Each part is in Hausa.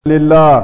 لله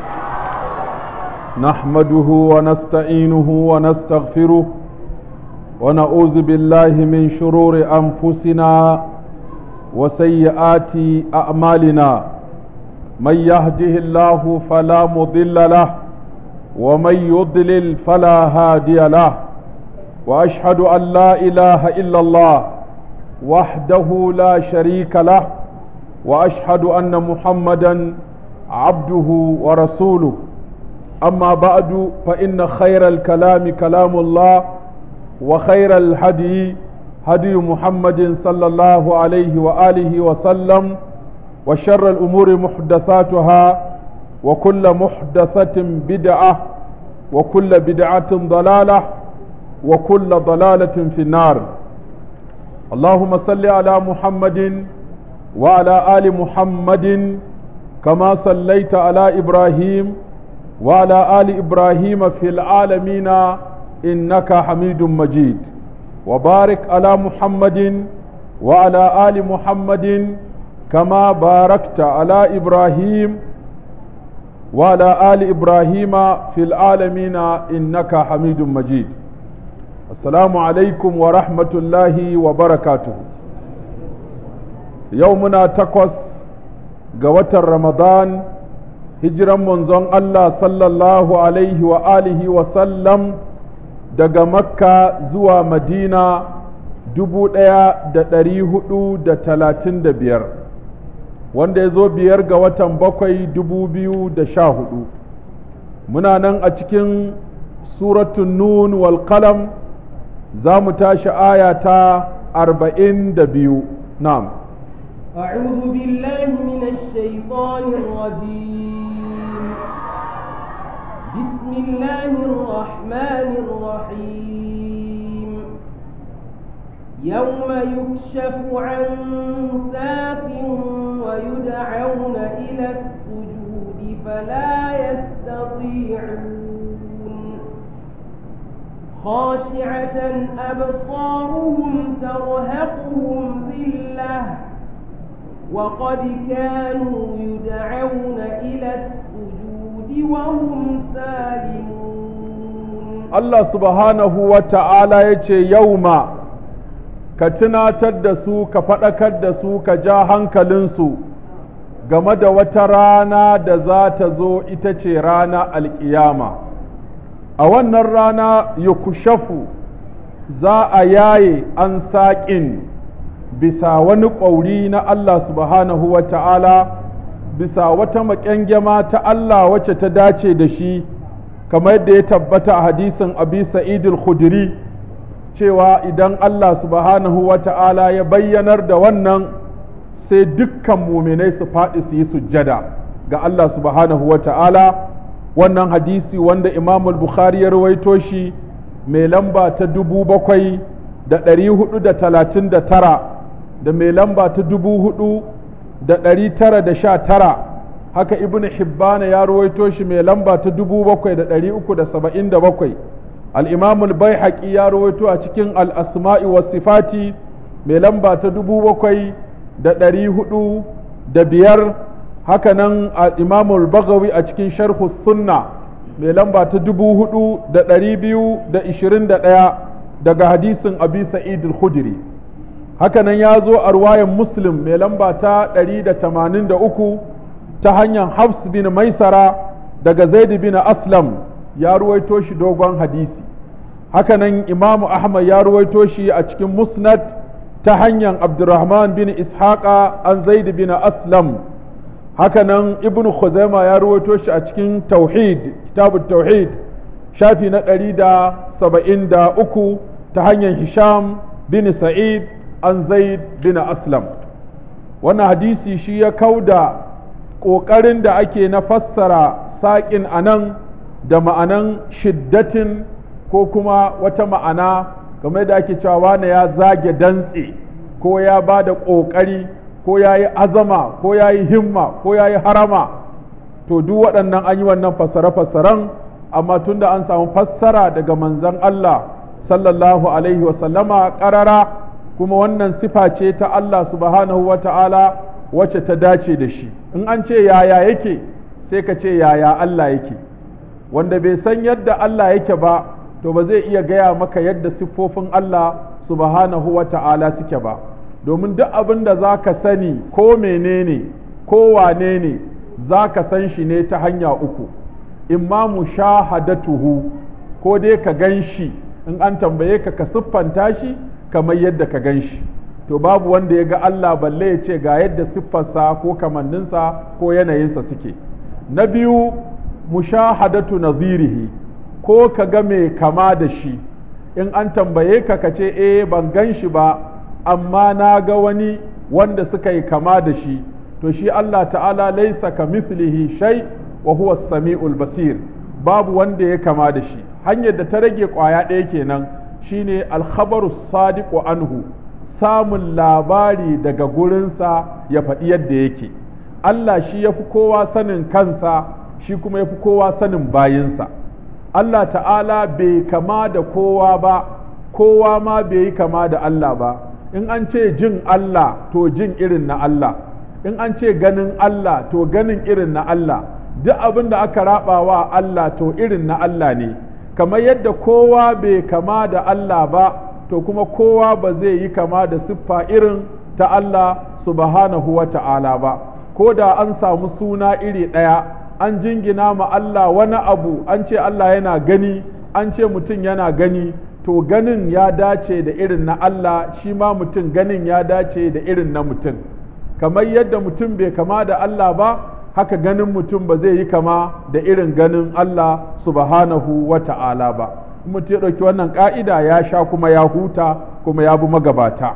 نحمده ونستعينه ونستغفره ونعوذ بالله من شرور أنفسنا وسيئات أعمالنا من يهده الله فلا مضل له ومن يضلل فلا هادي له وأشهد أن لا إله إلا الله وحده لا شريك له وأشهد أن محمدًا عبده ورسوله أما بعد فإن خير الكلام كلام الله وخير الهدي هدي محمد صلى الله عليه وآله وسلم وشر الأمور محدثاتها وكل محدثة بدعة وكل بدعة ضلالة وكل ضلالة في النار اللهم صل على محمد وعلى آل محمد كما صليت على إبراهيم وعلى آل إبراهيم في العالمين إنك حميد مجيد وبارك على محمد وعلى آل محمد كما باركت على إبراهيم وعلى آل إبراهيم في العالمين إنك حميد مجيد السلام عليكم ورحمة الله وبركاته يومنا تقص ga watan Ramadan hijiran manzon Allah sallallahu alaihi wa alihi wa sallam daga Makka zuwa Madina dubu ɗaya da ɗari hudu da talatin da biyar wanda ya zo biyar ga watan bakwai dubu biyu da sha hudu muna nan a cikin suratun nun wal qalam za mu tashi aya ta arba'in da biyu na'am أعوذ بالله من الشيطان الرجيم بسم الله الرحمن الرحيم يوم يكشف عن ساق ويدعون إلى السجود فلا يستطيعون خاشعة أبصارهم ترهقهم ذِلَّةٌ وقد كانوا يدعون إلى السجود وهم سالمون الله سبحانه وتعالى يتي يوم ka tunatar da su ka faɗakar da su ka ja hankalinsu game da wata rana da za ta zo ita ce rana alƙiyama a wannan rana yukushafu za a yaye an saƙin bisa wani ƙwauri na Allah subhanahu wa ta'ala bisa wata maƙyangyama ta Allah wacce ta dace da shi kamar yadda ya tabbata a hadisin abi sa'idul khudri cewa idan Allah subhanahu wa ta'ala ya bayyanar da wannan sai dukkan muminai su faɗi su yi sujjada ga Allah subhanahu wa ta'ala wannan hadisi wanda imamul bukhari ya rawaito shi mai lamba ta dubu bakwai da ɗari hudu da talatin da tara da mai lamba ta dubu hudu da ɗari tara da sha tara haka ibn hibbana ya ruwaito shi mai lamba ta dubu bakwai da ɗari uku da saba'in da bakwai al'imamul bai ya ruwaito a cikin al'asma'i wa sifati mai lamba ta dubu bakwai da ɗari hudu da biyar haka nan al'imamul bagawi a cikin sharhu sunna mai lamba ta dubu hudu da ɗari biyu da ishirin da ɗaya daga hadisin abi sa'id al-khudri hakanan ya zo a ruwayan muslim mai lamba ta 183 ta hanyar hafs bin maisara daga zaid bin aslam ya ruwaito shi dogon hadisi hakanan imamu ahmad ya ruwaito shi a cikin musnad ta hanyar abdurrahman bin ishaqa an zaid bin aslam hakanan ibnu khuzaima ya ruwaito shi a cikin tauhid kitabut tauhid shafi na 173 ta hanyar hisham bin sa'id an zaid bin aslam wannan hadisi shi ya kauda ƙoƙarin da ake na fassara saƙin a nan da ma'anan shiddatin ko kuma wata ma'ana game da ake cewa wane ya zage dantse ko ya ba da ƙoƙari ko ya yi azama ko ya yi himma ko ya yi harama to duk waɗannan an yi wannan fassare-fassaren amma tunda an samu fassara daga manzon Allah sallallahu alaihi wasallama ƙarara kuma wannan sifa ce ta Allah subhanahu wa ta'ala wacce ta dace da shi in an ce yaya yake sai ka ce yaya Allah yake wanda bai san yadda Allah yake ba to ba zai iya gaya maka yadda siffofin Allah subhanahu wa ta'ala suke ba domin duk abin da za ka sani ko menene ko wane ne za ka san shi ne ta hanya uku imma mushahadatuhu ko dai ka gan shi in an tambaye ka ka siffanta shi kamar yadda ka gan shi to babu wanda ya ga Allah balle ya ce ga yadda siffarsa ko kamanninsa ko yanayinsa suke na biyu mushahadatu nazirihi ko ka ga mai kama da shi in an tambaye ka ka ce eh ban gan shi ba amma na ga wani wanda suka yi kama da shi to shi Allah ta'ala laisa ka mislihi shay wa huwa samiul basir babu wanda ya kama da shi hanyar da ta rage kwaya ɗaya kenan shine alkhabaru sadiqu anhu samun labari daga gurinsa ya faɗi yadda yake Allah shi ya fi kowa sanin kansa shi kuma ya fi kowa sanin bayinsa Allah ta'ala bai kama da kowa ba kowa ma bai yi kama da Allah ba in an ce jin Allah to jin irin na Allah in an ce ganin Allah to ganin irin na Allah duk abin da aka raba wa Allah to irin na Allah ne kamar yadda kowa bai kama da Allah ba to kuma kowa ba zai yi kama da siffa irin ta Allah subhanahu wa ta'ala ba ko da an samu suna iri ɗaya an jingina ma Allah wani abu an ce Allah yana gani an ce mutum yana gani to ganin ya dace da irin na Allah shi ma mutum ganin ya dace da irin na mutum kamar yadda mutum bai kama da Allah ba haka ganin mutum ba zai yi kama da irin ganin Allah subhanahu wa ta'ala ba mutum ya ɗauki wannan ƙa'ida ya sha kuma ya huta kuma ya bi magabata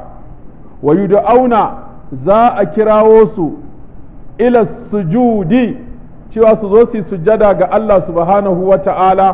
wa auna za a kirawo su ila sujudi cewa su zo su yi sujada ga Allah subhanahu wa ta'ala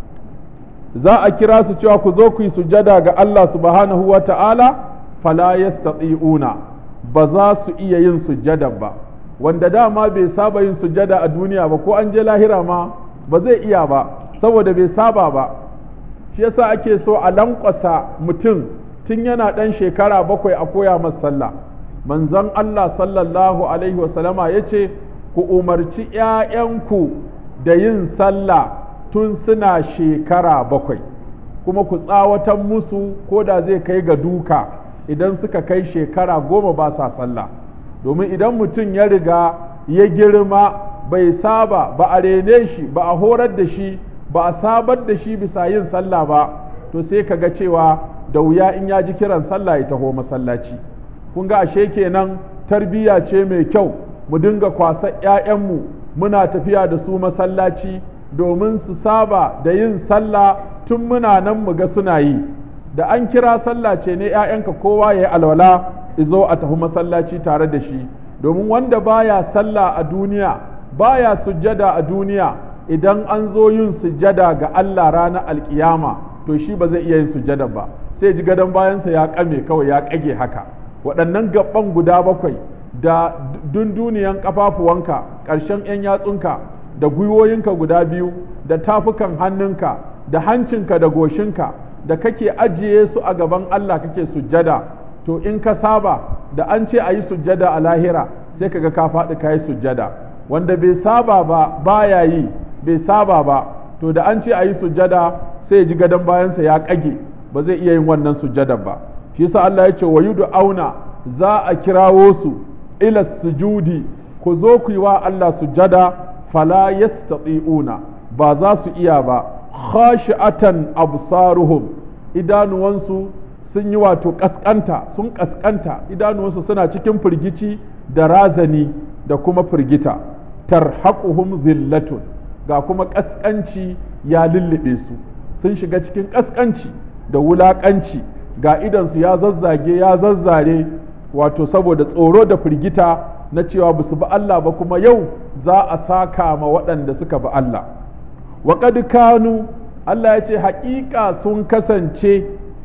za a kira su cewa ku zo ku yi sujada ga Allah subhanahu wa ta'ala fala yastati'una ba za su iya yin sujada ba wanda dama bai saba yin sujada a duniya ba ko an je lahira ma ba zai iya ba saboda bai saba ba shi yasa ake so a lankwasa mutum tun yana ɗan shekara bakwai a koya masa sallah manzon Allah sallallahu alaihi wasallama ya ce ku umarci ‘ya'yanku da yin sallah tun suna shekara bakwai kuma ku tsawatan musu ko da zai kai ga duka idan suka kai shekara goma ba sa sallah domin idan mutum ya riga ya girma bai saba ba a rene shi ba a horar da shi ba a sabar da shi bisa yin sallah ba to sai ka ga cewa da wuya in ya ji kiran sallah ya taho masallaci kun ga ashe kenan tarbiyya ce mai kyau mu dinga kwasa ‘ya'yanmu muna tafiya da su masallaci domin su saba da yin sallah tun muna nan mu ga suna yi da an kira sallah ce ne ‘ya'yanka kowa ya yi alwala izo a tafi masallaci tare da shi domin wanda baya sallah a duniya baya sujjada a duniya idan an zo yin sujjada ga Allah ranar alkiyama to shi ba zai iya yin sujjada ba sai ji gadon bayansa ya kame kawai ya kage haka waɗannan gaban guda bakwai da dunduniyan ƙafafuwanka ƙarshen 'yan yatsunka da gwiwoyinka guda biyu da tafukan hannunka da hancinka da goshinka da kake ajiye su a gaban Allah kake sujjada to in ka saba da an ce a yi sujjada a lahira sai kaga ka faɗi ka yi sujjada wanda bai saba ba baya yi bai saba ba to da an ce a yi sujjada sai ji gadon bayansa ya ƙage ba zai iya yin wannan sujjada ba shi yasa Allah ya ce wa yudu auna za a kirawo su ila sujudi ku zo ku yi wa Allah sujjada fala yastati'una ba za su iya ba khashi'atan absaruhum idanuwansu sun yi wato kaskanta sun kaskanta idanuwansu suna cikin firgici da razani da kuma firgita tarhaquhum zillatun ga kuma kaskanci ya lullube su sun shiga cikin kaskanci da wulakanci ga idansu ya zazzage ya zazzare wato saboda tsoro da firgita na cewa ba su bi Allah ba kuma yau za a saka ma waɗanda suka bi Allah wa kanu Allah ya ce haƙiƙa sun kasance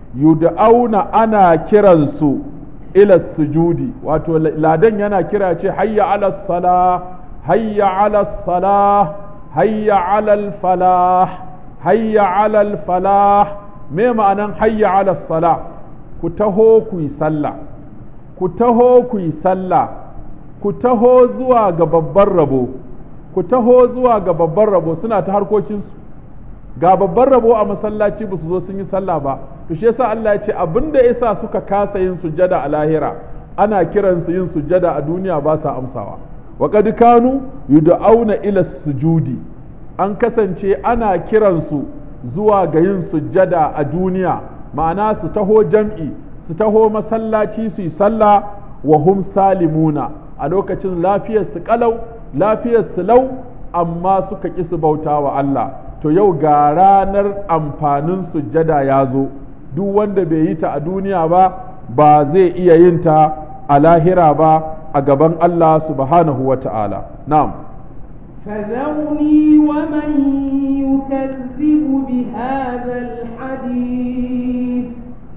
yud'auna ana kiransu ila sujudi wato ladan yana kira ce hayya ala salah hayya ala salah hayya ala falah hayya ala falah me ma'anan hayya ala salah ku taho ku yi sallah ku taho ku yi sallah ku taho zuwa ga babban rabo ku taho zuwa ga babban rabo suna ta harkokinsu ga babban rabo a masallaci ba su zo sun yi sallah ba to shi yasa Allah ya ce abinda yasa suka kasa yin sujjada a lahira ana kiransu yin sujjada a duniya ba sa amsawa wa qad kanu yud'auna ila sujudi an kasance ana kiransu zuwa ga yin sujjada a duniya ma'ana su taho jam'i su taho masallaci su yi sallah wa hum salimuna a lokacin lafiyar su kalau lafiyar su lau amma suka ƙi su bauta wa Allah to yau ga ranar amfanin sujjada ya zo duk wanda bai yi ta a duniya ba ba zai iya yin ta a lahira ba a gaban Allah subhanahu wa ta'ala na'am فذرني ومن يكذب بهذا الحديث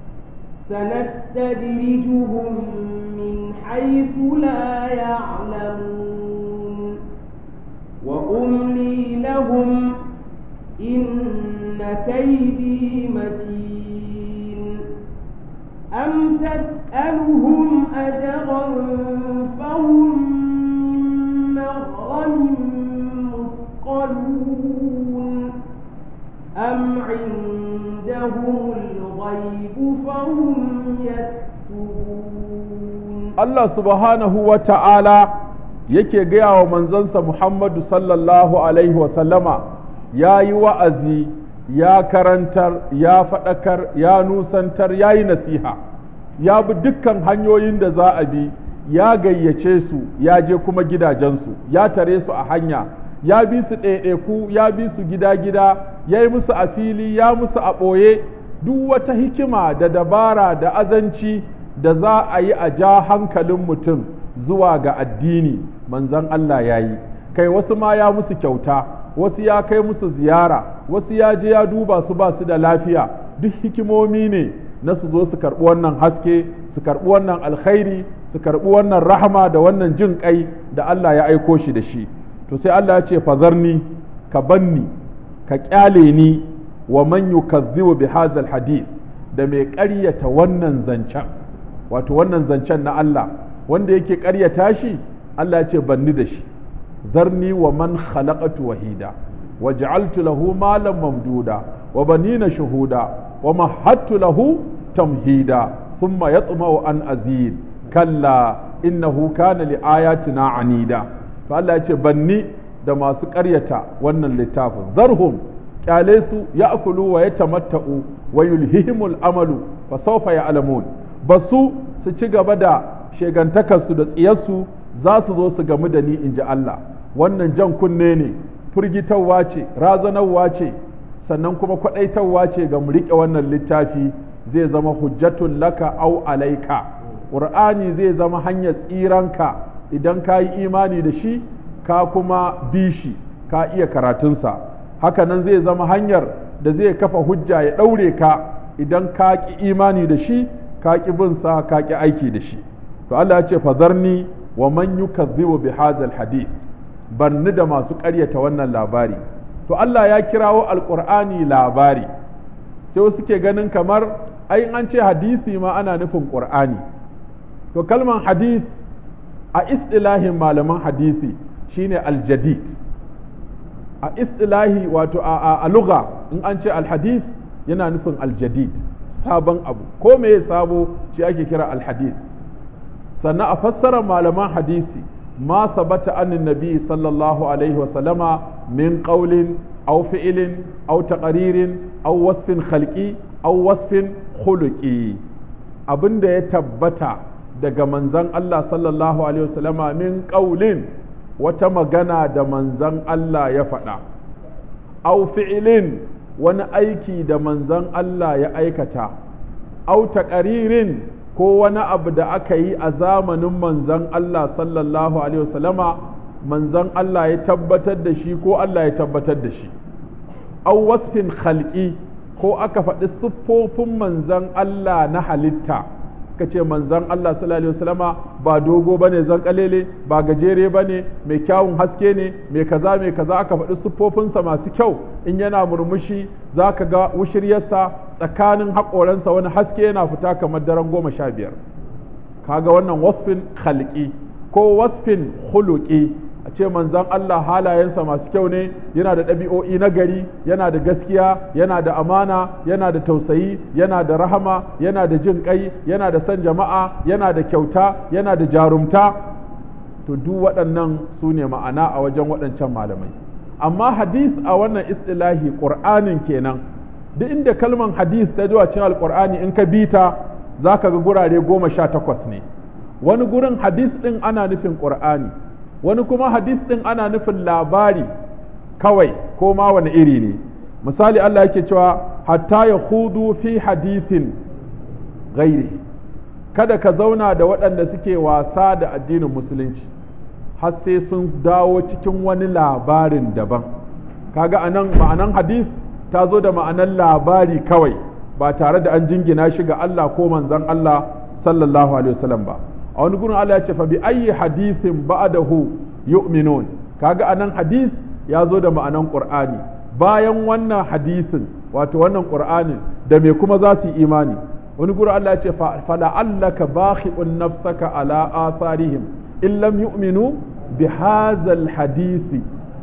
سنستدرجهم من حيث لا يعلمون وأملي لهم إن كيدي متين أم تسألهم أجرا فهم من مغرم مثقلون أم عندهم الغيب فهم يكتبون Allah subhanahu wa ta'ala yake gaya wa manzansa Muhammadu sallallahu Alaihi wasallama ya yi wa'azi, ya karantar, ya faɗakar, ya nusantar, ya yi nasiha, ya bi dukkan hanyoyin da za a bi, ya gayyace su, ya je kuma gidajensu, ya tare su a hanya, ya bi su ɗaiɗaiku, ya bi su gida-gida, ya yi musu a fili, ya musu a ɓoye, duk wata hikima da dabara da azanci. da za a yi a ja hankalin mutum zuwa ga addini manzon Allah ya yi kai wasu ma ya musu kyauta wasu ya kai musu ziyara wasu ya je ya duba su ba su da lafiya duk hikimomi ne na su zo su karɓi wannan haske su karɓi wannan alkhairi su karɓi wannan rahama da wannan jin kai da Allah ya aiko shi da shi to sai Allah ya ce fazarni ka banni ka kyale ni wa man yukazzibu bi hadzal hadith da mai ƙaryata wannan zancen wato wannan zancen na Allah wanda yake ƙaryata shi Allah ce banni da shi zarni wa man khalaqatu wahida wa ja'altu lahu malan mamduda wa banina shuhuda wa mahattu lahu tamhida thumma yatma'u an azid kalla innahu kana li ayatina anida to Allah ya ce banni da masu ƙaryata wannan littafin zarhum kyale su ya'kulu wa yatamatta'u wa yulhihimul amalu fa sawfa ya'lamun ba su su ci gaba da shegantakarsu da tsiyarsu za su zo su gamu da ni in ji Allah wannan jan kunne ne firgitarwa ce razanarwa ce sannan kuma kwaɗaitarwa ce ga mu riƙe wannan littafi zai zama hujjatun laka au alaika ƙur'ani zai zama hanyar tsiranka idan ka yi imani da shi ka kuma bi shi ka iya karatunsa hakanan zai zama hanyar da zai kafa hujja ya ɗaure ka idan ka ƙi imani da shi ka ƙi bin sa ka ƙi aiki da shi to Allah ya ce fazarni wa man yukazzibu bi hadzal hadith banni da masu ƙaryata wannan labari to Allah ya kirawo alqur'ani labari sai wasu ke ganin kamar ai an ce hadisi ma ana nufin qur'ani to kalman hadith a istilahin malaman hadisi shine aljadid a istilahi wato a, a lugha in an ce alhadith yana nufin aljadid sabon abu ko me sabo shi ake kira alhadith sannan a fassara malaman hadisi ma sabata anin nabi sallallahu alaihi wasallama min qawlin aw fi'lin aw taqririn aw wasfin khalqi aw wasfin khuluqi abinda ya tabbata daga manzon Allah sallallahu alaihi wasallama min qawlin wata magana da manzon Allah ya faɗa aw fi'lin wani aiki da manzon Allah ya aikata au taqaririn ko wani abu da aka yi a zamanin manzon Allah sallallahu alaihi wasallama manzon Allah ya tabbatar da shi ko Allah ya tabbatar da shi au wasfin khalqi ko aka faɗi siffofin manzon Allah na halitta ka ce manzon Allah sallallahu alaihi wasallama ba dogo bane zan kalele ba gajere bane mai kyawun haske ne mai kaza mai kaza aka faɗi siffofinsa masu kyau in yana murmushi za ka ga wushiryarsa tsakanin haƙoransa wani haske yana fita kamar daren goma sha biyar kaga wannan wasfin khalqi ko wasfin khuluqi a ce manzon Allah halayensa masu kyau ne yana da ɗabi'o'i na gari yana da gaskiya yana da amana yana da tausayi yana da rahama yana da jin ƙai yana da son jama'a yana da kyauta yana da jarumta to duk waɗannan su ne ma'ana a wajen waɗancan malamai amma hadis a wannan istilahi ƙur'anin kenan duk inda kalman hadis ta zuwa cikin alƙur'ani in ka bita za ka ga gurare goma sha takwas ne wani gurin hadis ɗin ana nufin ƙur'ani wani kuma hadis ɗin ana nufin labari kawai ko ma wani iri ne misali Allah yake cewa hatta ya hudu fi hadisin gairi kada ka zauna da waɗanda suke wasa da addinin musulunci har sai sun dawo cikin wani labarin daban kaga anan ma'anan hadis ta zo da ma'anan labari kawai ba tare da an jingina shi ga Allah ko manzon Allah sallallahu alaihi wasallam ba a wani gurin Allah ya ce fa bi ayyi hadisin ba'dahu yu'minun kaga anan hadis ya zo da ma'anan qur'ani bayan wannan hadisin wato wannan qur'anin da me kuma za su yi imani wani gurin Allah ya ce fa la'allaka bakhi'un nafsaka ala atharihim in lam yu'minu bi hadzal hadisi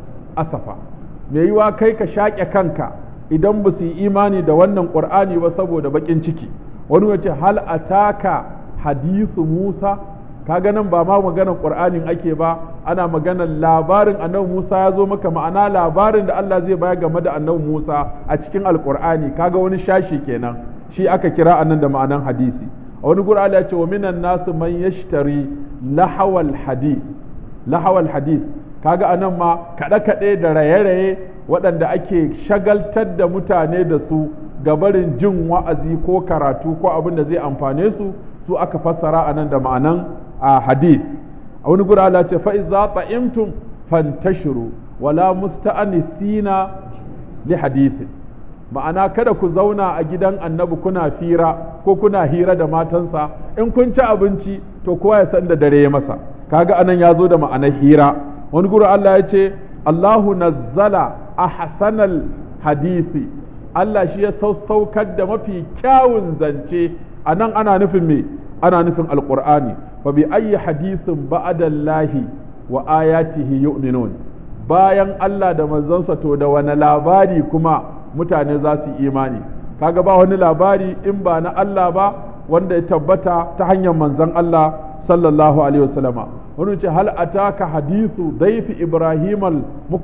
asafa me yiwa kai ka shaƙe kanka idan ba su yi imani da wannan qur'ani ba saboda bakin ciki wani wace hal ataka hadisu Musa kaga nan ba ma maganar Qur'anin ake ba ana maganar labarin annabi Musa ya zo maka ma'ana labarin da Allah zai baya game da annabi Musa a cikin alqur'ani kaga wani shashi kenan shi aka kira anan da ma'anan hadisi a wani gura Allah ya ce wa minan nasu man yashtari lahawal hadith lahawal hadith kaga anan ma kaɗe kaɗe da raye-raye waɗanda ake shagaltar da mutane da su gabarin jin wa'azi ko karatu ko abin da zai amfane su su aka fassara a nan da ma'anan a hadith a wani gura Allah ce fa'iza ta'imtum fantashiru wala musta'anisina li hadithin ma'ana kada ku zauna a gidan annabi kuna fira ko kuna hira da matansa in kun ci abinci to kowa ya san da dare ya masa kaga anan ya zo da ma'anar hira wani gura Allah ya ce Allahu nazzala ahsanal hadisi Allah shi ya saukar da mafi kyawun zance a nan ana nufin me ana nufin alqur'ani fa bi ayyi hadisin ba'dallahi wa ayatihi yu'minun bayan Allah da manzonsa to da wani labari kuma mutane za su imani kaga ba wani labari in ba na Allah ba wanda ya tabbata ta hanyar manzon Allah sallallahu alaihi wasallama wani ce hal ataka hadisu daifi ibrahim al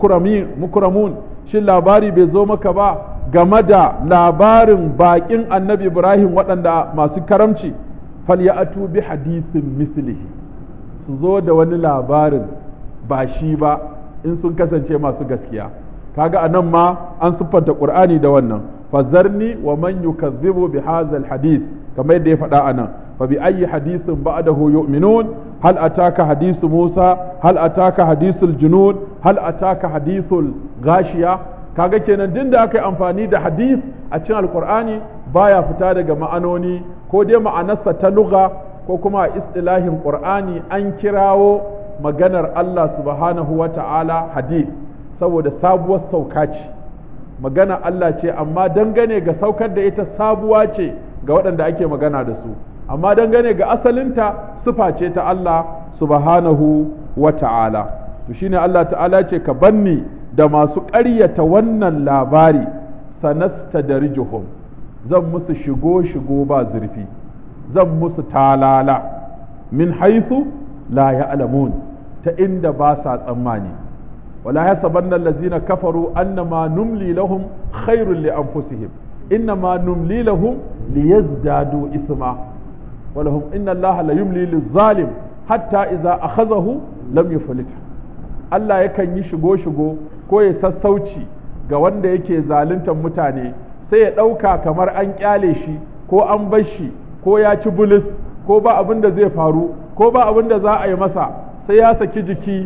mukramun shin labari bai zo maka ba game da labarin bakin annabi ibrahim waɗanda masu karamci falyatu bi hadisin mislihi su zo da wani labarin ba shi ba in sun kasance masu gaskiya kaga anan ma an siffanta qur'ani da wannan fazarni wa man yukazzibu bi hadha hadith kamar yadda ya faɗa anan fa bi ayyi hadithin ba'dahu yu'minun hal ataka hadithu Musa hal ataka hadithul junud hal ataka hadithul gashiya kaga kenan din da aka yi amfani da hadith a cikin alqur'ani baya fita daga ma'anoni ko dai ma'anarsa ta lugha ko kuma a istilahin qur'ani an kirawo maganar Allah subhanahu wa ta'ala hadith saboda sabuwar sauka ce magana Allah ce amma dangane ga saukar da ita sabuwa ce ga waɗanda ake magana da su amma dangane ga asalinta sufa ce ta Allah subhanahu wa ta'ala to shine Allah ta'ala ce ka banni da masu ƙaryata wannan labari sanasta da rijuhum zan musu shigo shigo ba zurfi zan musu talala min haisu la ya'lamun ta inda ba sa tsammani ولا يحسبن الذين كفروا أنما نملي لهم خير لأنفسهم إنما نملي لهم ليزدادوا إثما ولهم إن الله لا يملي للظالم حتى إذا أخذه لم يفلته Allah yakan yi shigo-shigo ko ya sassauci ga wanda yake zaluntar mutane sai ya ɗauka kamar an ƙyale shi ko an bar shi ko ya ci bulis ko ba abin da zai faru ko ba abin da za a yi masa sai ya saki jiki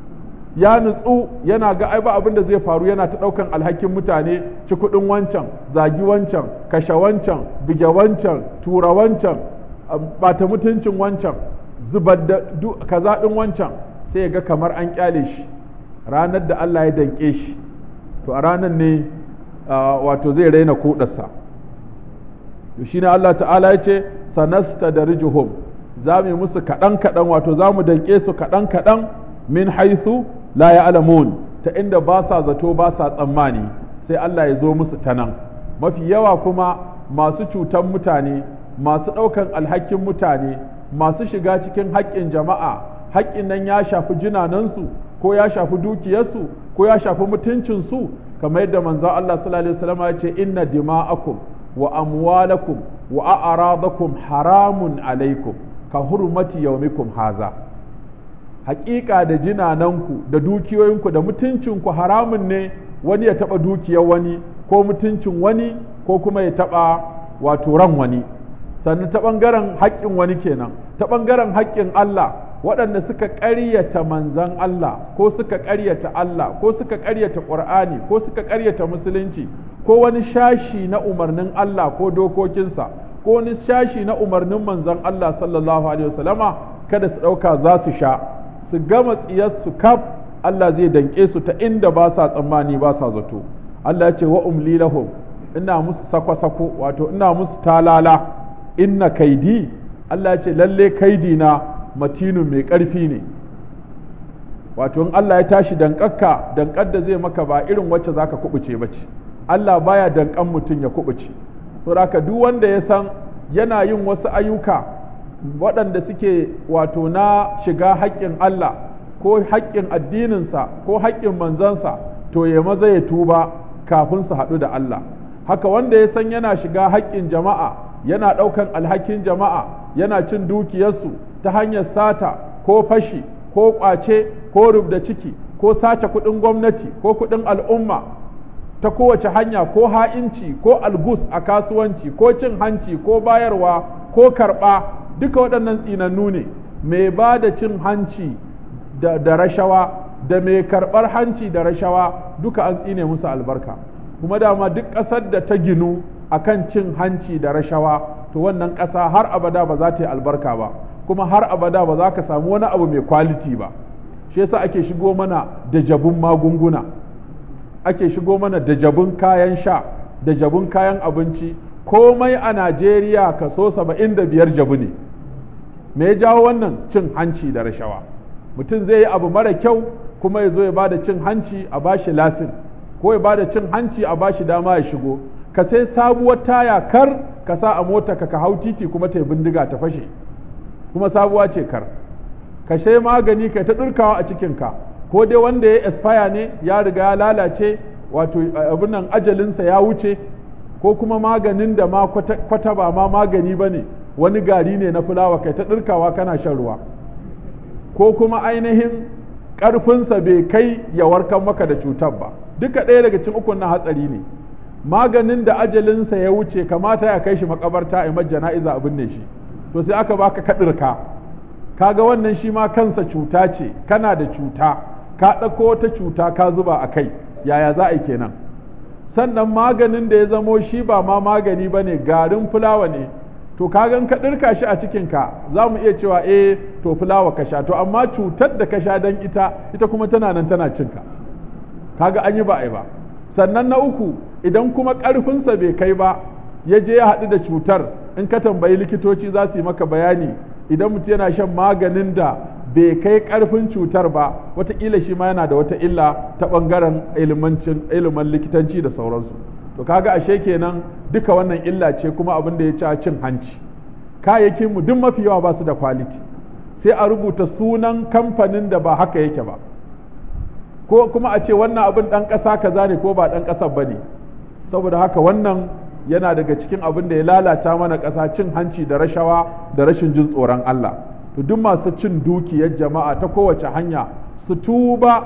ya nutsu yana ga ai ba abin da zai faru yana ta ɗaukan alhakin mutane ci kuɗin wancan zagi wancan kashe wancan bige wancan tura wancan bata mutuncin wancan zubar da kaza ɗin wancan sai ya ga kamar an kyale shi ranar da Allah ya danƙe shi to a ranar ne wato zai raina kuɗarsa to shine Allah ta'ala ya ce sanasta da rijuhum za mu yi musu kaɗan kaɗan wato za mu danƙe su kaɗan kaɗan min haisu la ya'lamun ta inda ba sa zato ba sa tsammani sai Allah ya zo musu ta nan mafi yawa kuma masu cutan mutane masu ɗaukan alhakin mutane masu shiga cikin haƙƙin jama'a haƙƙin nan ya shafi jinanansu ko ya shafi dukiyarsu ko ya shafi mutuncinsu kamar yadda manzo Allah sallallahu alaihi wasallam ya ce inna dima'akum wa amwalakum wa a'radakum haramun alaikum ka hurmati yawmikum haza haƙiƙa da jinananku da dukiyoyinku da mutuncinku haramun ne wani ya taɓa dukiyar wani ko mutuncin wani ko kuma ya taɓa wato ran wani sannan ta ɓangaren haƙƙin wani kenan ta ɓangaren haƙƙin Allah waɗanda suka ƙaryata manzan Allah ko suka ƙaryata Allah ko suka ƙaryata ƙur'ani ko suka ƙaryata musulunci ko wani shashi na umarnin Allah ko dokokinsa ko wani shashi na umarnin manzan Allah sallallahu alaihi wasallama kada su ɗauka za su sha su gama tsiyarsu kaf Allah zai danƙe su ta inda ba sa tsammani ba sa zato Allah ya ce wa umli lahum ina musu sako-sako wato ina musu talala inna kaidi Allah ya ce lalle kaidi na matinu mai ƙarfi ne wato in Allah ya tashi danƙakka danƙar da zai maka ba irin wacce zaka kubuce ba ce Allah baya danƙan mutum ya kubuce to haka duk wanda ya san yana yin wasu ayyuka waɗanda suke wato na shiga haƙƙin Allah ko haƙƙin addininsa ko haƙƙin manzansa to ya maza ya tuba kafin su haɗu da Allah haka wanda ya san yana shiga haƙƙin jama'a yana ɗaukan alhakin jama'a yana cin dukiyarsu ta hanyar sata ko fashi ko ƙwace ko rubda ciki ko sace kuɗin gwamnati ko kuɗin al'umma ta kowace hanya ko ha'inci ko algus a kasuwanci ko cin hanci ko bayarwa ko karɓa duka waɗannan tsinannu ne mai ba da cin hanci da, da rashawa da mai karɓar hanci da rashawa duka an tsine musu albarka kuma dama duk ƙasar da ta ginu akan cin hanci da rashawa to wannan ƙasa har abada ba za ta yi albarka ba kuma har abada ba za ka samu wani abu mai kwaliti ba shi yasa ake shigo mana da jabun magunguna ake shigo mana da jabun kayan sha da jabun kayan abinci komai a najeriya kaso saba'in da biyar jabu ne me ya jawo wannan cin hanci da rashawa mutum zai yi abu mara kyau kuma ya zo ya ba da cin hanci a bashi lasin ko ya ba da cin hanci a bashi dama ya shigo ka sai sabuwar taya kar ka sa a mota ka ka hau titi kuma ta bindiga ta fashe kuma sabuwa ce kar ka sai magani ka ta ɗurkawa a cikinka ko dai wanda ya expire ne ya riga ya lalace wato abin nan ajalinsa ya wuce ko kuma maganin da ma kwata ba ma magani ba ne wani gari ne na fulawa kai ta ɗurkawa kana shan ruwa ko kuma ainihin ƙarfinsa bai kai ya warkar maka da cutar ba duka ɗaya daga cikin ukun na hatsari ne maganin da ajalinsa ya wuce kamata ya kai shi makabarta a jana'iza abin ne shi to sai aka baka kaɗirka kaga wannan shi ma kansa cuta ce kana da cuta ka ɗauko wata cuta ka zuba a kai yaya za a yi kenan sannan maganin da ya zamo shi ba ma magani ba ne garin fulawa ne to kagan ka ɗirka shi a cikinka za mu iya cewa eh to fulawa ka sha to amma cutar da ka sha don ita ita kuma tana nan tana cinka kaga an yi ba a yi ba sannan na uku idan kuma ƙarfinsa bai kai ba ya je ya haɗu da cutar in ka tambayi likitoci za su yi maka bayani idan mutum yana shan maganin da bai kai ƙarfin cutar ba wataƙila shi ma yana da wata illa ta ɓangaren ilimin likitanci da sauransu to kaga ashe kenan duka wannan illa ce kuma abin da ya ci cin hanci kayayyakin mu duk mafi yawa ba su da kwaliti sai a rubuta sunan kamfanin da ba haka yake ba ko kuma a ce wannan abin ɗan ƙasa kaza ne ko ba ɗan ƙasar ba ne saboda haka wannan yana daga cikin abin da ya lalata mana ƙasa cin hanci da rashawa da rashin jin tsoron Allah to duk masu cin dukiyar jama'a ta kowace hanya su tuba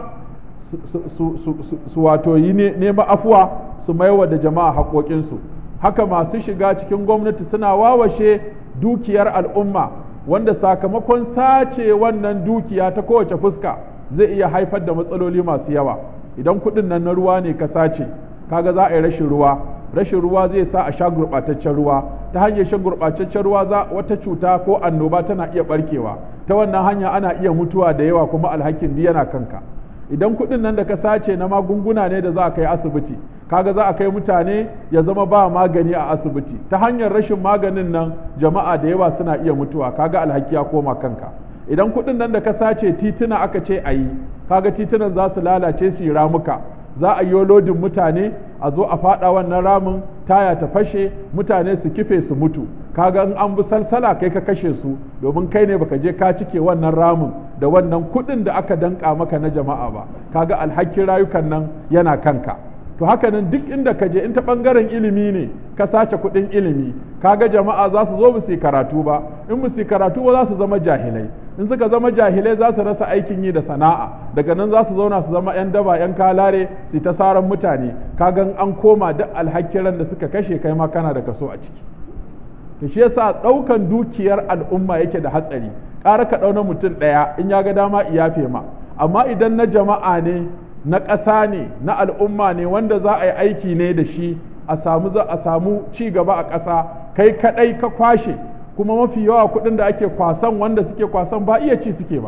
su wato yi nema afuwa su maiwa da jama'a haƙoƙinsu haka masu shiga cikin gwamnati suna wawashe dukiyar al'umma wanda sakamakon sace wannan dukiya ta kowace fuska zai iya haifar da matsaloli masu yawa idan kuɗin nan na ruwa ne ka sace kaga za a yi rashin ruwa rashin ruwa zai sa a sha gurɓataccen ruwa ta hanyar shan gurɓataccen ruwa za wata cuta ko annoba tana iya barkewa ta wannan hanya ana iya mutuwa da yawa kuma alhakin yana kanka idan kuɗin nan da ka sace na magunguna ne da za a kai asibiti kaga za a kai mutane ya zama ba magani a asibiti ta hanyar rashin maganin nan jama'a da yawa suna iya mutuwa kaga alhaki ya koma kanka idan kuɗin nan da ka sace tituna aka ce a yi kaga titunan za su lalace su yi ramuka za a yi lodin mutane a zo a faɗa wannan ramin taya ta fashe mutane su kife su mutu kaga in an bi salsala kai ka kashe su domin kai ne baka je ka cike wannan ramin da wannan kuɗin da aka danka maka na jama'a ba kaga alhakin rayukan nan yana kanka to haka nan duk inda ka je in ta bangaren ilimi ne ka sace kuɗin ilimi kaga jama'a za su zo ba su karatu ba in ba su karatu ba za su zama jahilai in suka zama jahilai za su rasa aikin yi da sana'a daga nan za su zauna su zama 'yan daba 'yan kalare su ta saran mutane kagan an koma duk alhakiran da suka kashe kai ma kana da kaso a ciki to shi yasa ɗaukan dukiyar al'umma yake da hatsari ƙara ka ɗauna mutum ɗaya in ya ga dama iyafe ma amma idan na jama'a ne na ƙasa ne na al'umma ne wanda za a yi aiki ne da shi a samu za a samu ci gaba a ƙasa kai kaɗai ka kwashe kuma mafi yawa kuɗin da ake kwasan wanda suke kwasan ba iya ci suke ba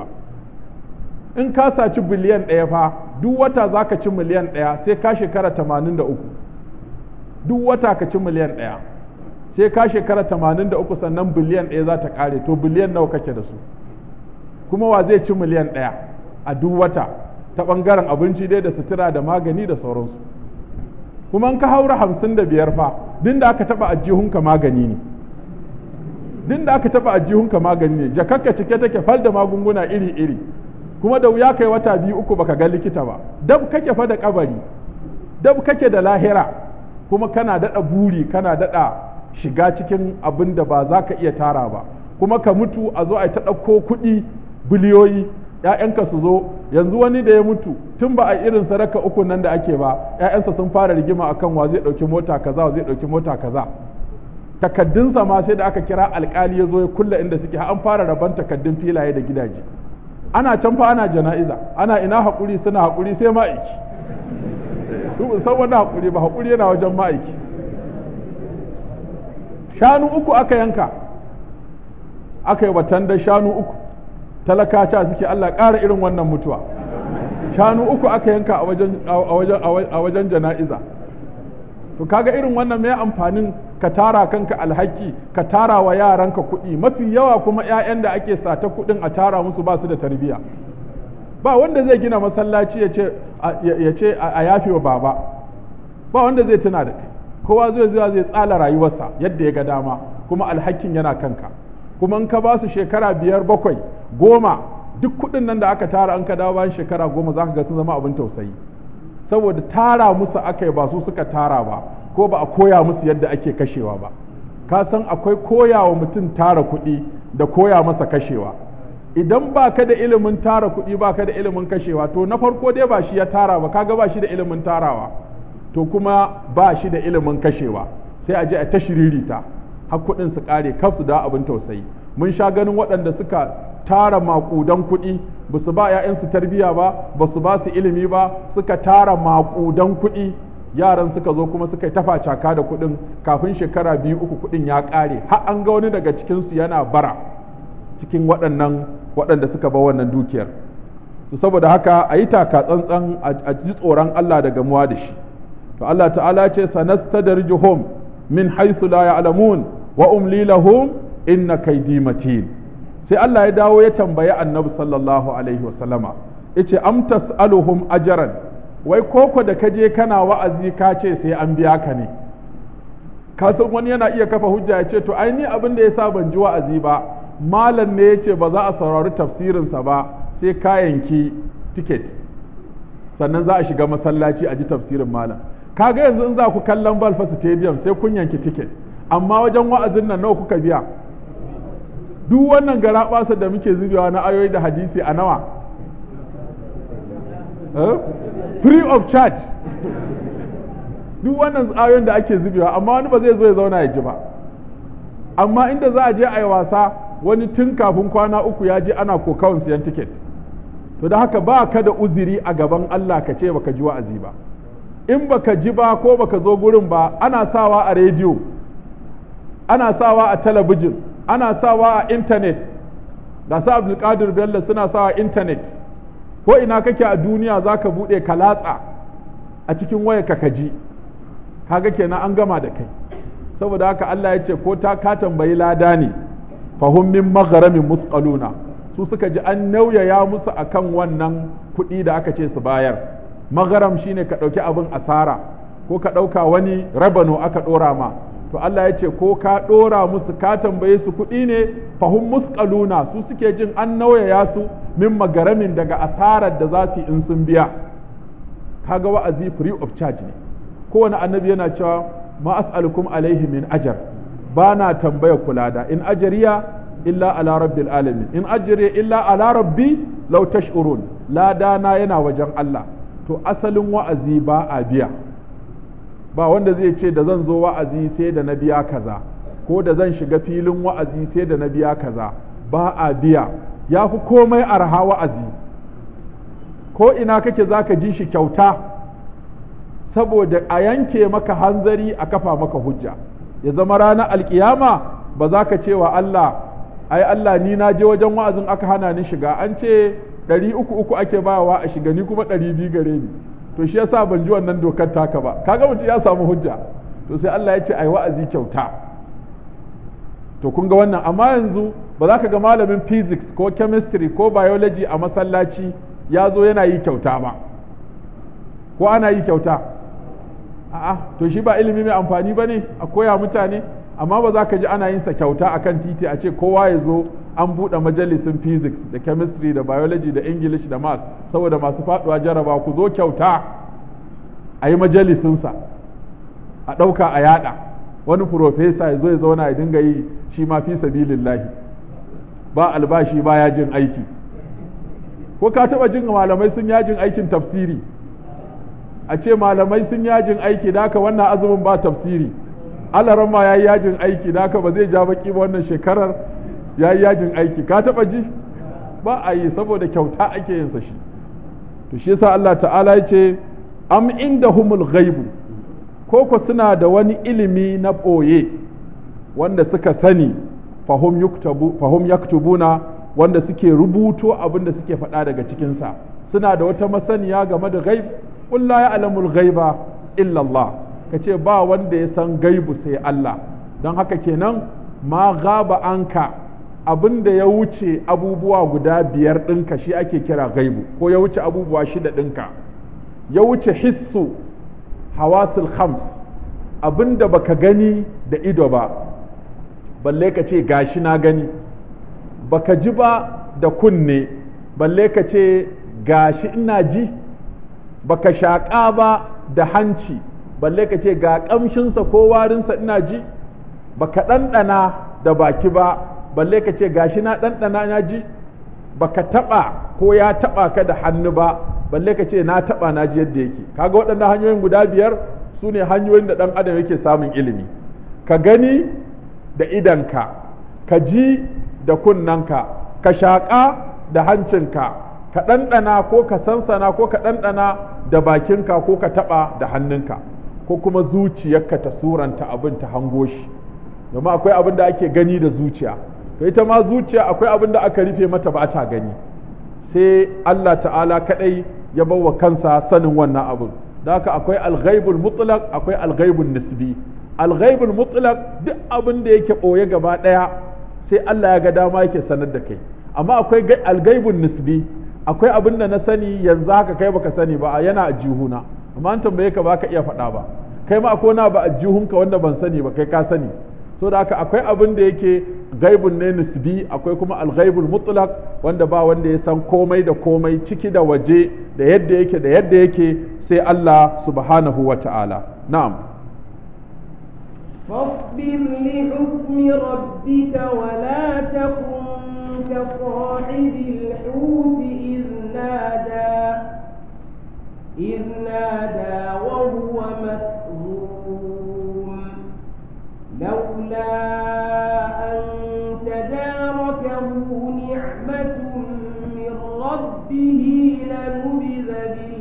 in ka saci biliyan ɗaya fa duk wata za ka ci miliyan ɗaya sai ka shekara tamanin da uku duk wata ka ci miliyan ɗaya sai ka shekara tamanin da uku sannan biliyan ɗaya za ta ƙare to biliyan nawa kake da su kuma wa zai ci miliyan ɗaya a duk wata ta ɓangaren abinci dai da sutura da magani da sauransu kuma in ka haura hamsin da biyar fa din da aka taɓa ajihunka magani ne din da aka taɓa ajihunka magani ne jakakka cike take fal da magunguna iri-iri kuma da wuya kai wata biyu uku baka ga likita ba dab kake fa da kabari dab kake da lahira kuma kana daɗa buri kana daɗa shiga cikin abin da ba za ka iya tara ba kuma ka mutu a zo a ta ɗauko kuɗi biliyoyi ‘ya'yanka su zo yanzu wani da ya mutu tun ba a irin sadaka uku nan da ake ba ‘ya'yansa sun fara rigima akan wa zai ɗauki mota kaza wa zai ɗauki mota kaza takaddunsa ma sai da aka kira alkali ya zo ya kulla inda suke an fara raban takaddun filaye da gidaje ana can fa ana jana'iza ana ina haƙuri suna haƙuri sai ma'aiki su san wani haƙuri ba haƙuri yana wajen ma'aiki shanu uku aka yanka aka yi watan da shanu uku talakaca suke Allah ƙara irin wannan mutuwa shanu uku aka yanka a wajen jana'iza to kaga irin wannan mai amfanin ka tara kanka alhaki ka tara wa yaranka kuɗi mafi yawa kuma 'ya'yan da ake sata kuɗin a tara musu ba su da tarbiyya ba wanda zai gina masallaci ya ce a yafe wa baba ba wanda zai tuna da kai kowa zai zuwa zai tsala rayuwarsa yadda ya ga dama kuma alhakin yana kanka kuma in ka ba su shekara biyar bakwai goma duk kuɗin nan da aka tara an ka dawo bayan shekara goma za ka ga sun zama abin tausayi saboda tara musu aka yi ba su suka tara ba ko ba a koya musu yadda ake kashewa ba ka san akwai koya wa mutum tara kuɗi da koya masa kashewa idan ba ka da ilimin tara kuɗi ba ka da ilimin kashewa to na farko dai ba shi ya tara ba kaga ba shi da ilimin tarawa to kuma ba shi da ilimin kashewa sai a je a ta shiririta har kuɗin su ƙare kaf su da abin tausayi mun sha ganin waɗanda suka tara maƙudan kuɗi ba su ba 'ya'yansu tarbiyya ba ba su ba su ilimi ba suka tara maƙudan kuɗi yaran suka zo kuma suka yi tafa caka da kuɗin kafin shekara biyu uku kuɗin ya ƙare har an ga wani daga cikinsu yana bara cikin waɗannan waɗanda suka ba wannan dukiyar to saboda haka a yi taka tsantsan a ji tsoron Allah daga muwa da shi to Allah ta'ala ce sanastadrijuhum min haythu la ya'lamun wa umli lahum inna kaydi matin sai Allah ya dawo ya tambayi annabi sallallahu alaihi wa sallama yace am tas'aluhum ajran wai koko da kaje kana wa'azi ka ce sai an biya ka ne ka san wani yana iya kafa hujja ya ce to ai ni abin da yasa ban ji wa'azi ba malam ne yace ba za a saurari tafsirinsa ba sai ka yanki ticket sannan za a shiga masallaci a ji tafsirin malam kaga yanzu in za ku kallon balfa stadium sai kun yanki ticket amma wajen wa'azin nan nawa kuka biya duk wannan gara da muke zubewa na ayoyi da hadisi a nawa free of charge duk wannan ayoyin da ake zubewa amma wani ba zai zo ya zauna ya ji ba amma inda za a je a yi wasa wani tun kafin kwana uku ya je ana kokawan siyan tiket to da haka ba ka da uziri a gaban Allah ka ce baka ji wa'azi ba in baka ji ba ko baka zo gurin ba ana sawa a rediyo ana sawa a talabijin ana sawa a intanet da sa abdulkadir bello suna sawa a intanet ko ina kake a duniya za ka buɗe ka latsa a cikin waya ka kaji kaga kenan an gama da kai saboda haka Allah ya ce ko ta ka tambayi lada ne fahim min magharamin musqaluna su suka ji an nauyaya musu akan wannan kuɗi da aka ce su bayar magaram shine ka ɗauki abin asara ko ka ɗauka wani rabano aka ɗora ma to Allah ya ce ko ka ɗora musu ka tambaye su kuɗi ne fahim muskaluna su suke jin an nauyaya su min magaramin daga asarar da za su yi in sun biya kaga wa'azi free of charge ne kowane annabi yana cewa ma as'alukum alaihi min ajar ba na tambaya kula da in ajariya illa ala rabbil alamin in ajriya illa ala rabbi law tash'urun ladana yana wajen Allah to asalin wa'azi ba a biya ba wanda zai ce da zan zo wa'azi sai da na biya kaza ko da zan shiga filin wa'azi sai da na biya kaza ba a biya ya fi komai arha wa'azi ko ina kake za ka ji shi kyauta saboda a yanke maka hanzari a kafa maka hujja ya zama ranar alkiyama ba za ka ce wa Allah ai Allah ni na je wajen wa'azin aka hana ni shiga an ce ɗari uku uku ake bawa a shiga ni kuma ɗari biyu gare ni to shi yasa ban ji wannan dokar taka ba kaga mutum ya samu hujja to sai Allah ya ce ai wa'azi kyauta to kun ga wannan amma yanzu ba za ka ga malamin physics ko chemistry ko biology a masallaci ya zo yana yi kyauta ba ko ana yi kyauta a'a to shi ba ilimi mai amfani ba ne a koya mutane amma ba za ka ji ana yin sa kyauta akan titi a ce kowa ya zo an buɗe majalisin physics da chemistry da biology da english da math saboda masu faɗuwa jaraba ku zo kyauta a yi majalisinsa a ɗauka a yada wani profesa ya zo ya zauna ya dinga yi shi ma fi sabilillahi ba albashi ba yajin aiki ko ka taɓa jin malamai sun yajin aikin tafsiri a ce malamai sun yajin aiki da haka wannan azumin ba tafsiri alaran ma ya yi yajin aiki da haka ba zai ja baki ba wannan shekarar ya yi yajin aiki ka taɓa ji ba a yi saboda kyauta ake yin sa shi to shi yasa Allah ta'ala ya ce am indahumul ghaibu ko ko suna da wani ilimi na ɓoye wanda suka sani fahum yuktabu fahum yaktubuna wanda suke rubuto abin da suke faɗa daga cikinsa suna da wata masaniya game da ghaib qul la ya'lamul ghaiba illa Allah kace ba wanda ya san gaibu sai Allah don haka kenan ma gaba anka abin da ya wuce abubuwa guda biyar ɗinka shi ake kira gaibu ko ya wuce abubuwa shida ɗinka ya wuce hissu hawasul khams abin da baka gani da ido ba balle ka ce gashi na gani baka ji ba da kunne balle ka ce gashi ina ji baka shaƙa ba da hanci balle ka ce ga ƙamshinsa ko warinsa ina ji baka ɗanɗana da baki ba balle ka ce gashi na ɗanɗana na ji baka taɓa ko ya taɓa ka da hannu ba balle ka ce na taɓa na ji yadda yake kaga waɗannan hanyoyin guda biyar su ne hanyoyin da ɗan adam yake samun ilimi ka gani da idanka ka ji da kunnanka ka shaƙa da hancinka ka ɗanɗana ko ka sansana ko ka ɗanɗana da bakinka ko ka taɓa da hannunka ko kuma zuciyarka ta suranta abin ta hango shi domin akwai abin da ake gani da zuciya to ita ma zuciya akwai abin da aka rufe mata ba ta gani sai Allah ta'ala kadai ya bawa kansa sanin wannan abin da haka akwai alghaibul mutlaq akwai alghaibul nisbi alghaibul mutlaq duk abin da yake boye gaba daya sai Allah ya ga dama yake sanar da kai amma akwai alghaibul nisbi akwai abin da na sani yanzu haka kai baka sani ba yana a jihuna amma an tambaye ka baka iya faɗa ba kai ma akwai na ba a jihunka wanda ban sani ba kai ka sani so da haka akwai abin da yake gaibun ne nisbi akwai kuma alghaibul mutlaq wanda ba wanda ya san komai da komai ciki da waje da yadda yake da yadda yake sai Allah subhanahu wa ta'ala na'am فاصبر لحكم ربك ولا تكن كصاحب الحوت إذ نادى إذ نادى وهو مكظوم لولا أن تداركه نعمة من ربه لنبذ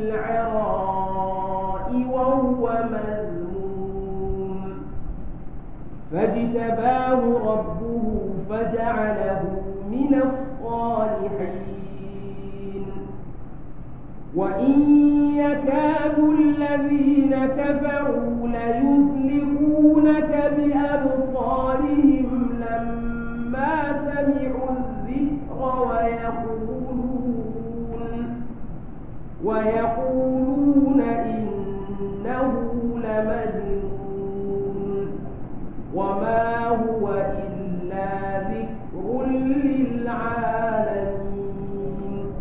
بالعراء وهو مذموم فاجتباه ربه فجعله من الصالحين وإن يكاد الذين كفروا ليزلقونك بأبصارهم لما سمعوا الذكر ويقولون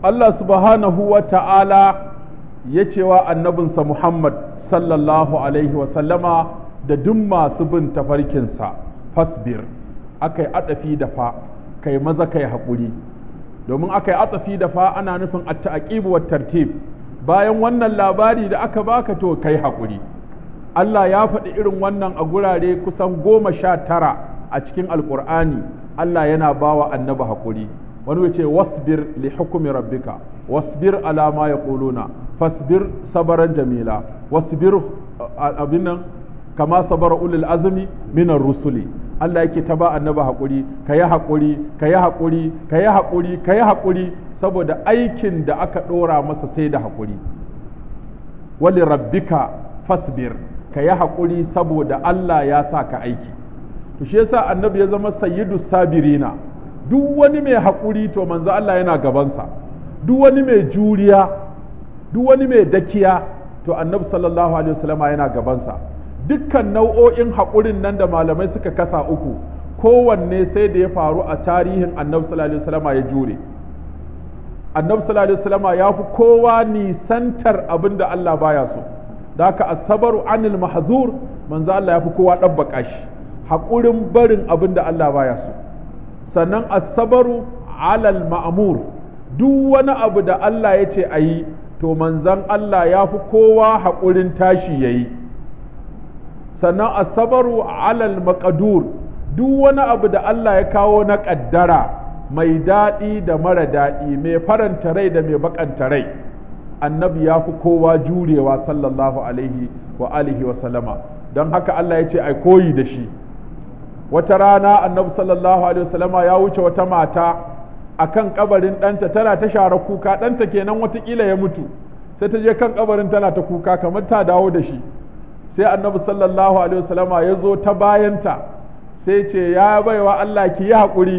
Allah subhanahu wa ta'ala ya cewa annabinsa Muhammad sallallahu alaihi wasallama da duk masu bin tafarkinsa fasbir aka yi atsafi da fa kai maza kai haƙuri domin aka yi atsafi da fa ana nufin at-ta'qib wa tartib bayan wannan labari da aka baka to kai haƙuri Allah ya faɗi irin wannan a gurare kusan goma sha tara a cikin alƙur'ani Allah yana bawa annabi haƙuri wani ya ce wasbir li hukumi rabbika wasbir ala ma yaquluna fasbir sabaran jamila wasbir abin nan kama sabara ulul azmi minar rusuli Allah yake ta ba annabi haƙuri ka yi haƙuri ka yi haƙuri ka yi haƙuri ka yi haƙuri saboda aikin da aka ɗora masa sai da haƙuri wali rabbika fasbir ka yi haƙuri saboda Allah ya sa ka aiki to shi yasa annabi ya zama sayyidu sabirina duk wani mai haƙuri to manzo Allah yana gabansa duk wani mai juriya duk wani mai dakiya to annabi sallallahu alaihi wasallam yana gabansa dukkan nau'o'in haƙurin nan da malamai suka kasa uku kowanne sai da ya faru a tarihin annabi sallallahu alaihi wasallam ya jure annabi sallallahu alaihi wasallam ya fi kowa nisantar abin da Allah baya so da haka asabaru anil mahzur manzo Allah ya fi kowa ɗabbaka shi haƙurin barin abin da Allah baya so sannan asabaru alal ma'mur duk wani abu da Allah ya ce a yi to manzon Allah ya fi kowa haƙurin tashi ya yi sannan asabaru alal maqadur duk wani abu da Allah ya kawo na ƙaddara mai daɗi da mara daɗi mai faranta rai da mai bakanta rai annabi ya fi kowa jurewa sallallahu alaihi wa alihi wa sallama don haka Allah ya ce ai koyi da shi wata rana annabi sallallahu alaihi wa sallama ya wuce wata mata akan kabarin ɗanta tana ta share kuka ɗanta kenan watakila ya mutu sai ta je kan kabarin tana ta kuka kamar ta dawo da shi sai annabi sallallahu alaihi wa sallama ya zo ta bayanta sai ce ya baiwa Allah ki yi haƙuri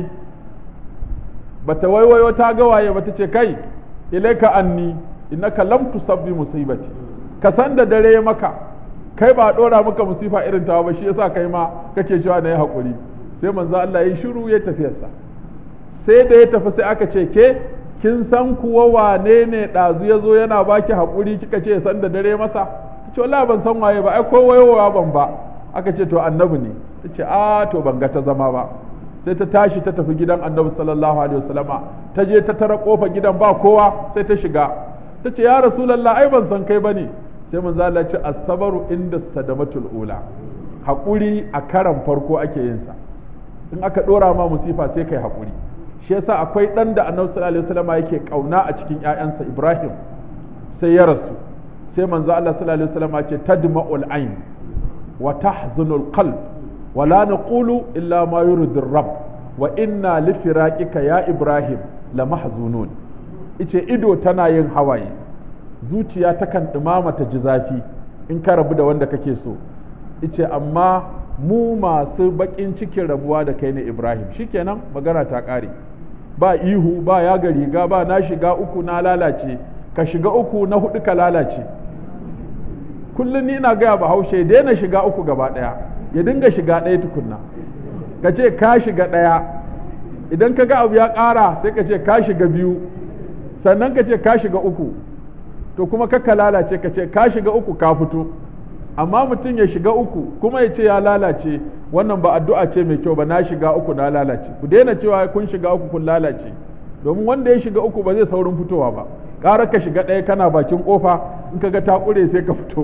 bata waiwayo ta ga waye bata ce kai ilaika anni innaka lam tusabbi musibati ka san da dare maka kai ba dora maka musifa irin tawa ba shi yasa kai ma kake cewa na yi hakuri sai manzo Allah ya shiru ya tafiyarsa sai da ya tafi sai aka ce ke kin san kuwa wane ne ɗazu ya zo yana baki haƙuri kika ce san da dare masa ta ce wallahi ban san waye ba ai ko wayowa ban ba aka ce to annabi ne ta ce a to ban ga ta zama ba sai ta tashi ta tafi gidan annabi sallallahu alaihi wasallama ta je ta tara kofa gidan ba kowa sai ta shiga ta ce ya rasulullah ai ban san kai bane sai manzo Allah ya ce as-sabru inda sadamatul ula hakuri a karan farko ake yin sa in aka dora ma musifa sai kai hakuri shi yasa akwai dan da annabi sallallahu alaihi wasallama yake kauna a cikin ƴaƴansa Ibrahim sai ya rasu sai manzo Allah sallallahu alaihi wasallama ce tadma'ul ayn wa tahzunul qalb ولا نقول إلا ما يرد الرب وإنا لفراقك يا إبراهيم لمحزونون ice ido tana yin hawaye zuciya takan ɗumama ta ji zafi in ka rabu da wanda kake so ice amma mu masu baƙin cikin rabuwa da kai ne ibrahim shikenan magana ta ƙare ba ihu ba ya ga riga ba na shiga uku na lalace ka shiga uku na hudu ka lalace kullum ni ina gaya bahaushe daina shiga uku gaba ɗaya ya dinga shiga ɗaya tukunna ka ce ka shiga ɗaya idan ka ga abu ya ƙara sai ka ce ka shiga biyu sannan ka ce ka shiga uku to kuma ka lalace ka ce ka shiga uku ka fito amma mutum ya shiga uku kuma ya ce ya lalace wannan ba addu'a ce mai kyau ba na shiga uku na lalace ku daina cewa kun shiga uku kun lalace domin wanda ya shiga uku ba zai saurin fitowa ba ƙara ka shiga ɗaya kana bakin ƙofa in ka ga ta ƙure sai ka fito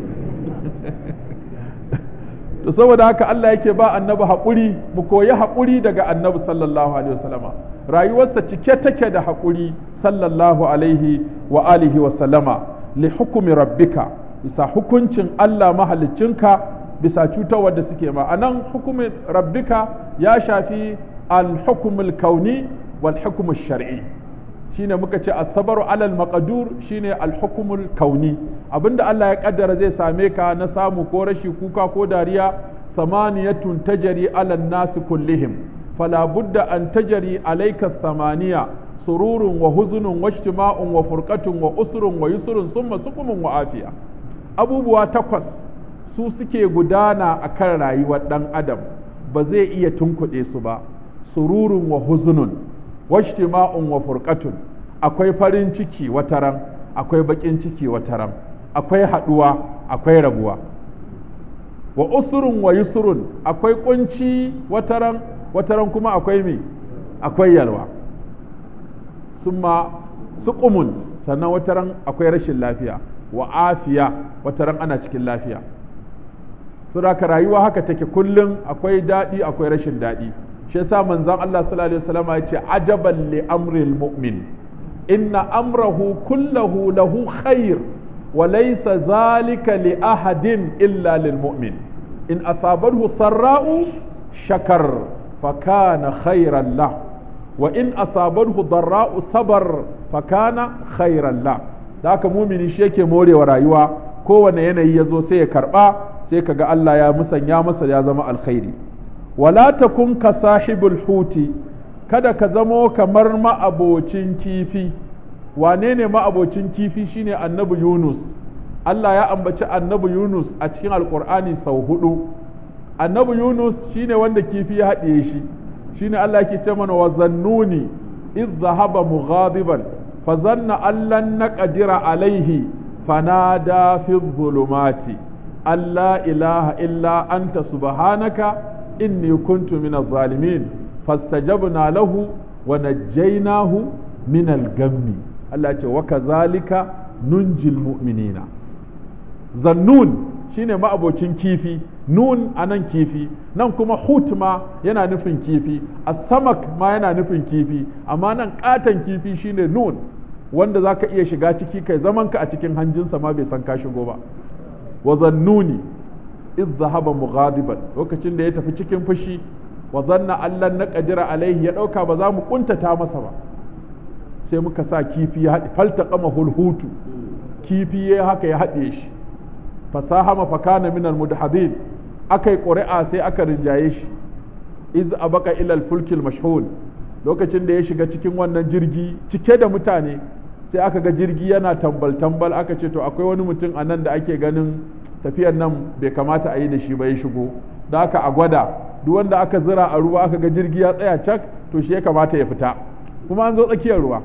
to saboda haka Allah yake ba annabi haƙuri mu koyi haƙuri daga annabi sallallahu alaihi wasallama rayuwarsa cike take da haƙuri sallallahu alaihi wa alihi wa sallama li hukumi rabbika bisa hukuncin Allah mahaliccinka bisa cutarwar da suke ma anan hukumin rabbika ya shafi al-hukmul kauni wal hukmul shar'i shine muka ce asabaru alal maqdur shine alhukumul kauni abinda Allah ya kaddara zai same ka na samu ko rashi kuka ko dariya samaniyatun tajri alal nasi kullihim fala budda an tajri alayka samaniya sururun wa huzunun wa ijtima'un wa furqatun wa usrun wa yusrun summa sukumun wa afiya abubuwa takwas su suke gudana akan rayuwar dan adam ba zai iya tunkuɗe su ba sururun wa huzunun wajtima'un wa furqatun akwai farin ciki wataran akwai bakin ciki wataran akwai haduwa akwai rabuwa wa usurun wa yusurun akwai kunci wataran wataran kuma akwai me akwai yalwa summa suqumun sannan wataran akwai rashin lafiya wa afiya wataran ana cikin lafiya saboda rayuwa haka take kullum akwai daɗi akwai rashin daɗi shi yasa manzon Allah sallallahu alaihi wasallam ya ce ajaban li amril mu'min inna amrahu kullahu lahu khair wa laysa zalika li ahadin illa lil mu'min in asabahu sarra'u shakar fa kana khairan lah wa in asabahu darra'u sabar fa kana khairan lah da haka mumini shi yake morewa rayuwa kowane yanayi ya zo sai ya karba sai kaga Allah ya musanya masa ya zama alkhairi wala takun ka sahibul huti kada ka zamo kamar ma'abocin kifi wane ne ma'abocin kifi shine annabi Yunus Allah ya ambaci annabi Yunus a cikin alkur'ani sau hudu annabi Yunus shine wanda kifi ya haɗiye shi shine Allah yake ce mana wa zannuni iz zahaba mughadiban fa zanna allan naqdira alaihi fanada fi dhulumati alla ilaha illa anta subhanaka inni kuntu min zalimin fastajabna lahu wa najjaynahu min al-gammi Allah ce wa kazalika nunjil mu'minina zannun shine ma'abocin kifi nun anan kifi nan kuma hut ma yana nufin kifi as-samak ma yana nufin kifi amma nan katan kifi shine nun wanda zaka iya shiga ciki kai zamanka a cikin hanjinsa ma bai san ka shigo ba wa zannuni iz zahaba mughadiban lokacin da ya tafi cikin fushi wa zanna allan na qadira alaihi ya dauka ba za mu kuntata masa ba sai muka sa kifi ya haɗe falta kama hulhutu kifi ya haka ya haɗe shi fasahama fakana min almudhadin akai ƙuri'a sai aka rinjaye shi iz abaka ila alfulkil mashhul lokacin da ya shiga cikin wannan jirgi cike da mutane sai aka ga jirgi yana tambal tambal aka ce to akwai wani mutum a nan da ake ganin tafiyar nan bai kamata a yi da shi ba ya shigo da aka a gwada duk wanda aka zira a ruwa aka ga jirgi ya tsaya cak to shi ya kamata ya fita kuma an zo tsakiyar ruwa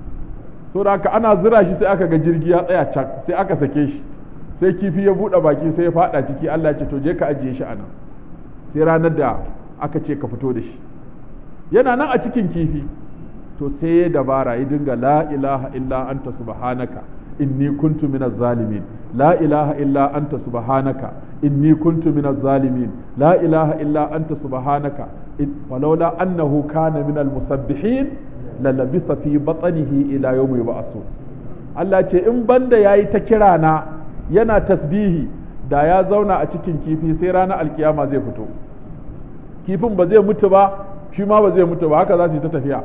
so da aka ana zira shi sai aka ga jirgi ya tsaya cak sai aka sake shi sai kifi ya buɗe baki sai ya faɗa ciki Allah ya ce to je ka ajiye shi a nan sai ranar da aka ce ka fito da shi yana nan a cikin kifi to sai ya dabara ya dinga la ilaha illa anta subhanaka inni kuntu minaz zalimin la ilaha illa anta subhanaka inni kuntu minaz zalimin la ilaha illa anta subhanaka walaula annahu kana minal musabbihin la labisa fi batnihi ila yawmi yub'asun Allah ce in banda yayi ta kira na yana tasbihi da ya zauna a cikin kifi sai ranar alkiyama zai fito kifin ba zai mutu ba shi ma ba zai mutu ba haka za su yi ta tafiya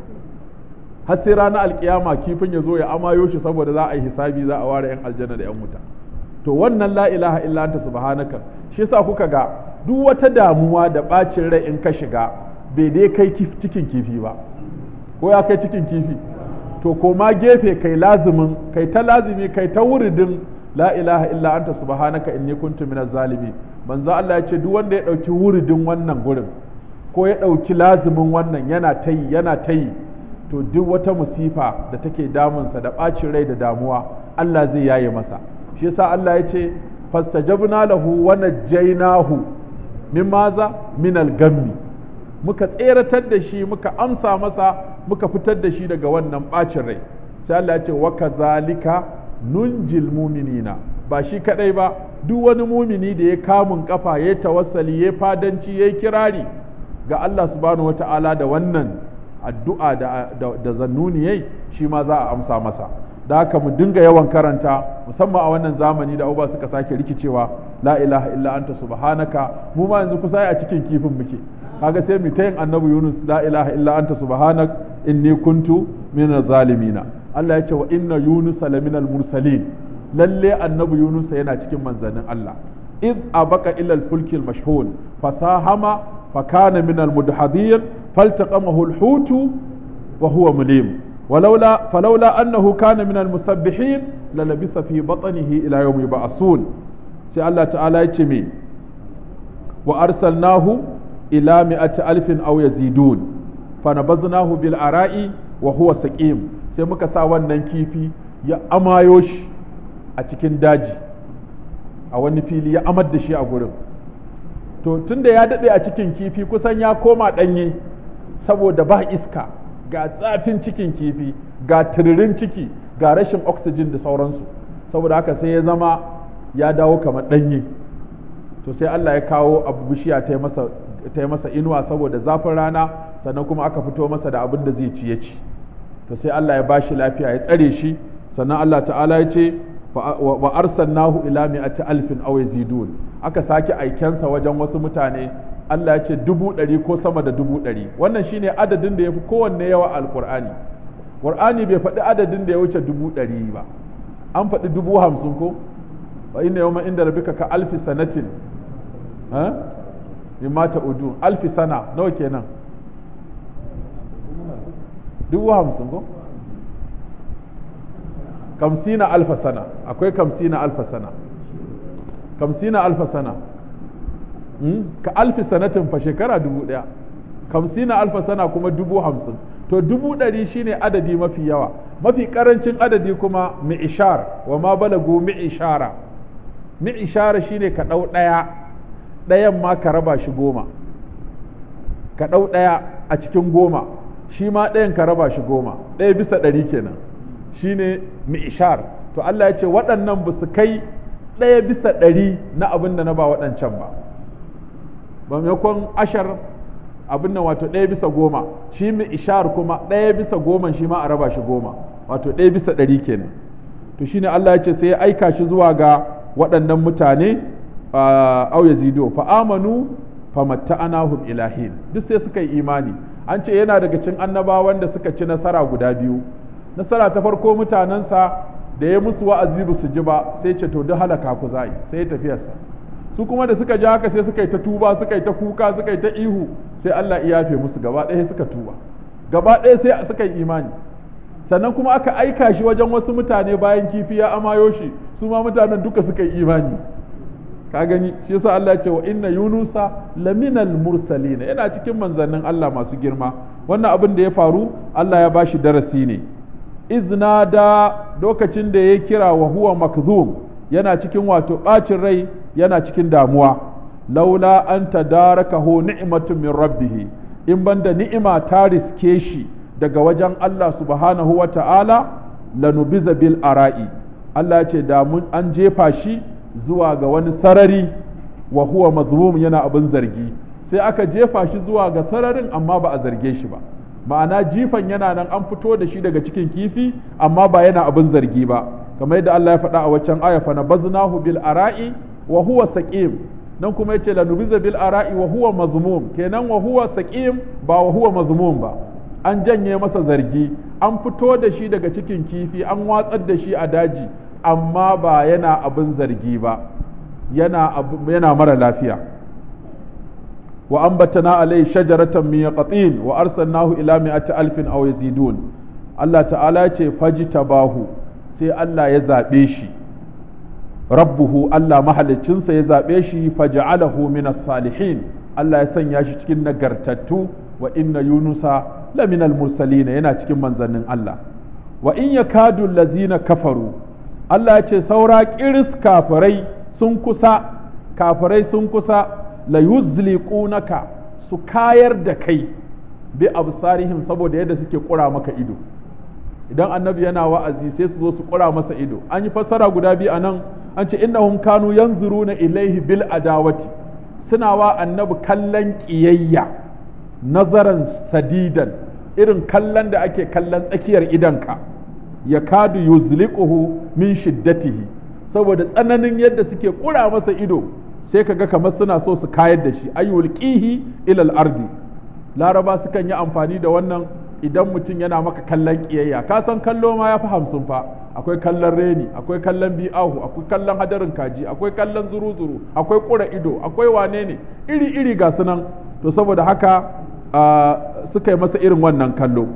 har sai ranar alkiyama kifin ya zo ya amayo shi saboda za a yi hisabi za a ware yan aljanna da yan wuta to wannan la ilaha illa anta subhanaka shi yasa kuka ga duk wata damuwa da bacin rai in ka shiga bai dai kai cikin kifi ba ko ya kai cikin kifi to koma gefe kai lazimin kai ta lazimi kai ta wuridin la ilaha illa anta subhanaka inni kuntu minaz zalimin manzo Allah ya ce duk wanda ya dauki wuridin wannan gurin ko ya dauki lazimin wannan yana tayi yana tayi to duk wata musifa da take damunsa da ɓacin rai da damuwa Allah zai yaye masa shi yasa Allah ya ce fastajabna lahu wa najjaynahu min maza min al-gammi muka tseratar da shi muka amsa masa muka fitar da shi daga wannan ɓacin rai sai Allah ya ce wa kazalika nunjil muminina ba shi kadai ba duk wani mumini da ya kamun kafa ya tawassali ya fadanci ya kirari ga Allah subhanahu wata'ala da wannan addu'a da, da, da zannuni yayi shi ma za a amsa masa da haka mu dinga yawan karanta musamman a wannan zamani da abubuwa suka sake rikicewa la ilaha illa anta subhanaka mu ma yanzu kusa a cikin kifin muke kaga sai mu ta yin annabi Yunus la ilaha illa anta subhanak inni kuntu minaz zalimina Allah ya ce wa inna Yunus laminal mursalin lalle annabi Yunus yana cikin manzannin Allah iz abaka ila al-fulki al-mashhun fasahama fakana min al-mudhadin فالتقمه الحوت وهو مليم ولولا فلولا أنه كان من المسبحين للبث في بطنه إلى يوم يبعثون سي الله تعالى يتمي وأرسلناه إلى مئة ألف أو يزيدون فنبذناه بالعراء وهو سقيم sai muka sa wannan kifi ya amayo shi a cikin daji a wani fili ya amar da shi a gurin to tunda ya daɗe a cikin kifi kusan ya koma ɗanye saboda ba iska ga tsafin cikin kifi ga tiririn ciki ga rashin oxygen da sauransu saboda haka sai ya zama ya dawo kamar ɗanye to sai Allah ya kawo abu bishiya ta yi masa inuwa saboda zafin rana sannan kuma aka fito masa da abin da zai ci ya ci to sai Allah ya bashi lafiya ya tsare shi sannan Allah ta'ala ya ce wa arsalnahu ila mi'ati alfin aw yazidun aka sake aikensa wajen wasu mutane Allah ya ce dubu ɗari ko sama da dubu ɗari wannan shine adadin da ya fi kowanne yawa alkur'ani qur'ani bai faɗi adadin da ya wuce dubu ɗari ba an faɗi dubu hamsin ko wa inna yawma inda rabbika ka alfi sanatin ha mimma ta'udun alfi sana nawa kenan dubu hamsin ko kamsina alfa sana akwai kamsina alfa sana kamsina alfa sana ka alfi sanatin fa shekara dubu ɗaya kamsina alfa sana kuma dubu hamsin to dubu ɗari shine adadi mafi yawa mafi ƙarancin adadi kuma mi'ishar wa ma balagu mi'ishara mi'ishara shine ka ɗau ɗaya ɗayan ma ka raba shi goma ka ɗau ɗaya a cikin goma shi ma ɗayan ka raba shi goma ɗaya bisa ɗari kenan shine mi'ishar to Allah ya ce waɗannan ba su kai ɗaya bisa ɗari na abin da na ba waɗancan ba ba maimakon ashar abin nan wato ɗaya bisa goma shi mi'ishar kuma ɗaya bisa goma shi ma a raba shi goma wato ɗaya bisa ɗari kenan to shine Allah ya ce sai ya aika shi zuwa ga waɗannan mutane au yazidu fa amanu fa matta'anahum ilahin duk sai suka yi imani an ce yana daga cikin annabawan da suka ci nasara guda biyu nasara ta farko mutanensa da ya musu wa'azi ba su ji ba sai ce to duk halaka ku za'i sai ya tafiyarsa su kuma da suka ji haka sai suka yi ta tuba suka yi ta kuka suka yi ta ihu sai Allah ya yafe musu gaba ɗaya suka tuba gaba ɗaya sai suka yi imani sannan kuma aka aika shi wajen wasu mutane bayan kifi ya amayo shi su ma mutanen duka suka yi imani ka gani shi yasa Allah ya ce wa inna yunusa laminal mursalin yana cikin manzannin Allah masu girma wannan abin da ya faru Allah ya bashi darasi ne izna da lokacin da ya kira wa huwa makzum yana cikin wato bacin rai yana cikin damuwa laula an tadarakahu ni'matun min rabbih in banda ni'ima ta riske shi daga wajen Allah subhanahu wa ta'ala lanubiza bil ara'i Allah ce da mun an jefa shi zuwa ga wani sarari wa huwa mazmum yana abin zargi sai aka jefa shi zuwa ga sararin amma ba a zarge shi ba ma'ana jifan yana nan an fito da shi daga cikin kifi amma ba yana abin zargi ba kamar yadda Allah ya faɗa a waccan aya fa nabaznahu bil ara'i wa huwa saqim nan kuma yace lanubiza bil ara'i wa huwa mazmum kenan wa huwa saqim ba wa huwa mazmum ba an janye masa zargi an fito da shi daga cikin kifi an watsar da shi a daji amma ba yana abin zargi ba yana yana mara lafiya wa ambatana alai shajaratan min yaqtin wa arsalnahu ila mi'ati alfin aw yazidun Allah ta'ala ce fajtabahu sai Allah ya zabe shi rabbuhu Allah mahaliccinsa ya zabe shi faj'alahu min salihin Allah ya sanya shi cikin nagartattu wa inna yunusa laminal mursalina yana cikin manzannin Allah wa in yakadu allazina kafaru Allah ya ce saura kiris kafirai sun kusa kafirai sun kusa la yuzliqunaka su kayar da kai bi absarihim saboda yadda suke kura maka ido idan annabi yana wa'azi sai su zo su kura masa ido an yi fassara guda biyu anan an ce innahum kanu yanzuruna ilaihi bil adawati suna wa annabi kallon kiyayya nazaran sadidan irin kallon da ake kallon tsakiyar idanka ya kadu yuzliquhu min shiddatihi saboda tsananin yadda suke kura masa ido sai kaga kamar suna so su kayar da shi ayyulqihi ila al-ardi laraba sukan yi amfani da wannan idan mutum yana maka kallon kiyayya ka san kallo ma ya fi hamsin fa akwai kallon reni akwai kallon bi'ahu akwai kallon hadarin kaji akwai kallon zuru-zuru akwai kura ido akwai wane ne iri-iri ga sunan to saboda haka suka yi masa irin wannan kallo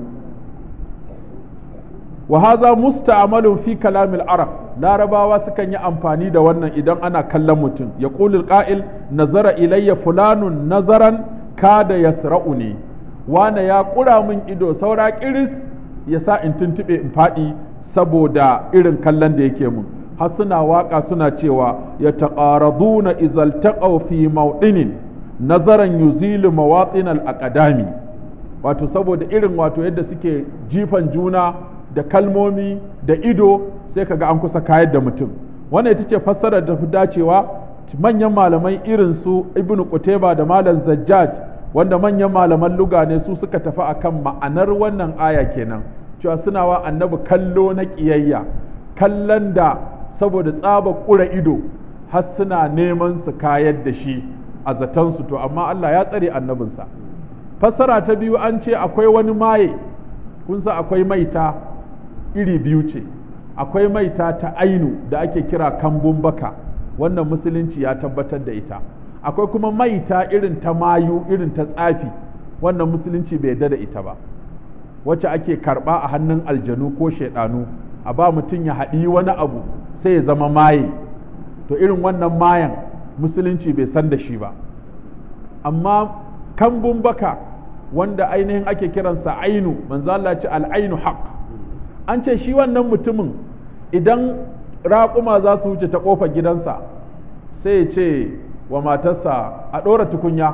wa haza musta'malun fi kalamil arab larabawa sukan yi amfani da wannan idan ana kallon mutum ya qulul qa'il nazara ilayya fulanun nazaran kada yasra'uni wane ya kura min ido saura kiris ya sa in tuntuɓe in faɗi saboda irin kallon da yake mun har suna waƙa suna cewa ya taƙaraduna izal taqaw fi mawdinin nazaran yuzilu mawatsin al-aqdami wato saboda irin wato yadda suke jifan juna da kalmomi da ido sai kaga an kusa kayar da mutum wannan ita ce fassarar da fi dacewa manyan malamai irin su ibnu qutayba da malam zajjaj wanda manyan malaman luga ne su suka tafi akan ma'anar wannan aya kenan cewa suna wa annabi kallo na ƙiyayya kallon da saboda tsaba ƙura ido har suna neman su kayar da shi a zatansu to amma Allah ya tsare annabinsa fassara ta biyu an ce akwai wani maye kun sa akwai maita iri biyu ce akwai maita ta ainu da ake kira kambun baka wannan musulunci ya tabbatar da ita akwai kuma maita irin ta mayu irin ta tsafi wannan musulunci bai yarda da ita ba wacce ake karba a hannun aljanu ko shaidanu a ba mutum ya haɗi wani abu sai ya zama maye to irin wannan mayan musulunci bai san da shi ba amma kambun baka wanda ainihin ake kiransa ainu manzo Allah ce al'ainu haq an ce shi wannan mutumin idan raƙuma za su wuce ta ƙofar gidansa sai ya ce wa matarsa a ɗora tukunya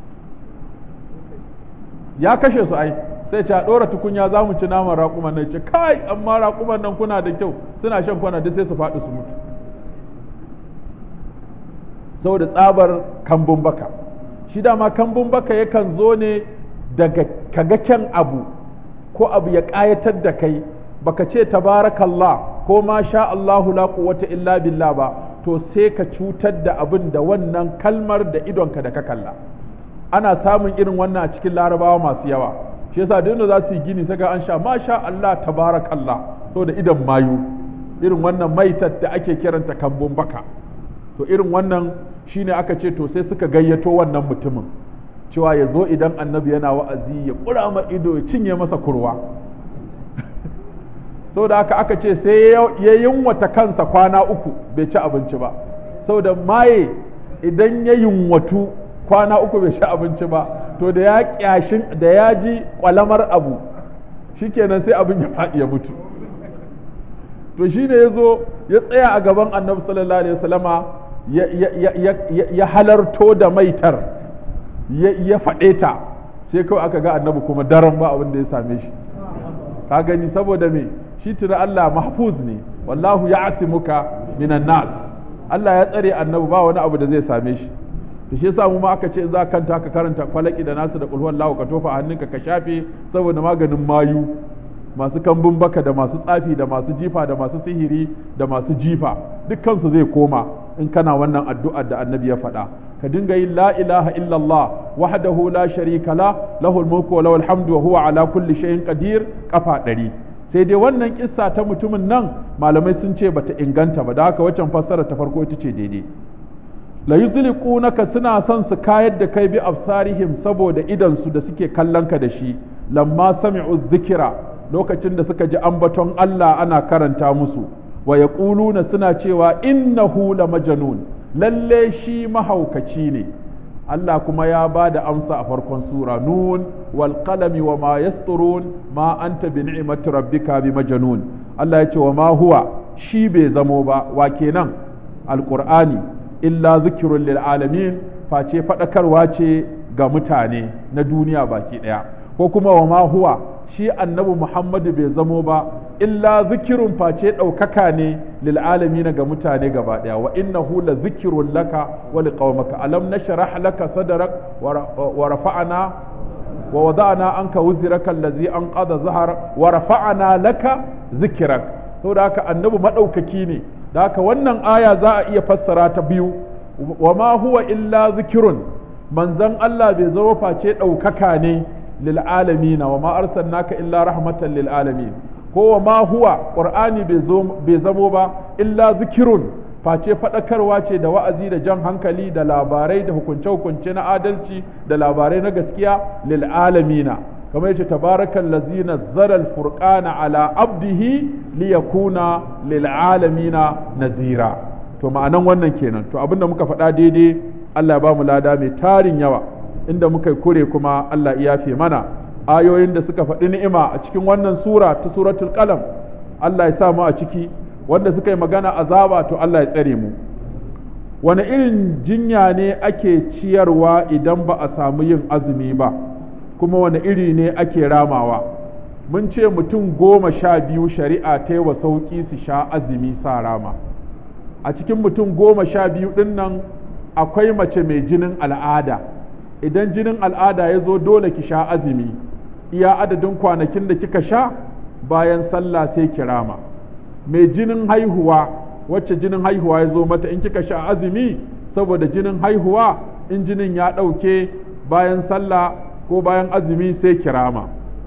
ya kashe su ai sai ce a ɗora tukunya za mu ci naman raƙuman nan ce kai amma raƙuman nan kuna da kyau suna shan kwana duk sai su faɗi su mutu saboda tsabar kambun baka shi dama kambun baka yakan zo ne daga kaga kyan abu ko abu ya ƙayatar da kai baka ce tabarakallah ko ma sha Allahu la quwwata illa billah ba to sai ka cutar da abin da wannan kalmar da idonka da ka kalla ana samun irin wannan a cikin larabawa masu yawa shi yasa duk za su yi gini saka an sha ma sha Allah tabarakallah so da idan mayu irin wannan maitar da ake kiranta kambun baka to irin wannan shine aka ce to sai suka gayyato wannan mutumin cewa ya zo idan annabi yana wa'azi ya kura ma ido ya cinye masa kurwa da haka aka ce sai ya yunwata kansa kwana uku bai ci abinci ba saboda maye idan ya yunwatu kwana uku bai ci abinci ba to da ya kyashin da ya ji kwalamar abu shikenan sai abin ya faɗi ya mutu to shi ne ya zo ya tsaya a gaban annabi sallallahu alaihi wasallama ya halarto da maitar ya faɗe ta sai kawai aka ga annabi kuma daren ba abin da ya same shi ka gani saboda me shi tuna Allah mahfuz ne wallahu ya asimuka minan nas Allah ya tsare annabi ba wani abu da zai same shi to shi yasa mu ma aka ce za kanta ka karanta falaki da nasu da qul huwallahu ka tofa hannunka ka shafe saboda maganin mayu masu kambun baka da masu tsafi da masu jifa da masu sihiri da masu jifa dukkan su zai koma in kana wannan addu'ar da annabi ya faɗa ka dinga yin la ilaha illallah wahdahu la sharika la lahul mulku wa lahul hamdu wa huwa ala kulli shay'in qadir kafa ɗari sai dai wannan kissa ta mutumin nan malamai sun ce bata inganta ba da haka waccan fassara ta farko ita ce daidai la yuzliqunaka suna son su kayar da kai bi absarihim saboda idan su da suke kallon ka da shi lamma sami'u dhikra lokacin da suka ji ambaton Allah ana karanta musu wa yaquluna suna cewa innahu la majnun lalle shi mahaukaci ne Allah kuma ya ba da amsa a farkon sura nun wal qalami wa ma yasturun ma anta bi ni'mati rabbika bi majnun Allah ya ce wa ma huwa shi bai zamo ba wa kenan alqur'ani illa zikrun lil alamin face fadakarwa ce ga mutane na duniya baki daya ko kuma wa ma huwa shi annabi Muhammadu bai zamo ba illa zikirun face ɗaukaka ne lil alamin ga mutane gaba ɗaya wa innahu la zikirun laka wa liqaumaka alam nashrah laka sadrak wa rafa'na wa wada'na anka wuzraka allazi anqadha zahar wa rafa'na laka zikrak saboda haka annabi madaukaki ne da haka wannan aya za a iya fassara ta biyu wa ma huwa illa zikirun manzon Allah bai zama face ɗaukaka ne للعالمين وما أرسلناك إلا رحمة للعالمين هو ما هو قرآن بزمو با إلا ذكر face faɗakarwa ce da wa'azi da jan hankali da labarai da hukunce-hukunce na adalci da labarai na gaskiya lil alamina kamar yace tabarakal lazina zaral furqana ala abdihi liyakuna lil alamina nazira to ma'anan wannan kenan to abinda muka faɗa daidai Allah ya ba mu lada mai tarin yawa inda muka kure kuma Allah ya yafe mana ayoyin da suka faɗi ni'ima a cikin wannan sura ta suratul qalam Allah ya sa mu a ciki wanda suka yi magana azaba to Allah ya tsare mu wani irin jinya ne ake ciyarwa idan ba a samu yin azumi ba kuma wani iri ne ake ramawa mun ce mutum goma sha biyu shari'a ta yi wa sauƙi su sha azumi sa rama a cikin mutum goma sha biyu ɗin nan akwai mace mai jinin al'ada idan jinin al'ada ya zo dole ki sha azumi iya adadin kwanakin da kika sha bayan sallah sai ki rama mai jinin haihuwa wacce jinin haihuwa ya zo mata in kika sha azumi saboda jinin haihuwa in jinin ya ɗauke bayan sallah ko bayan azumi sai kirama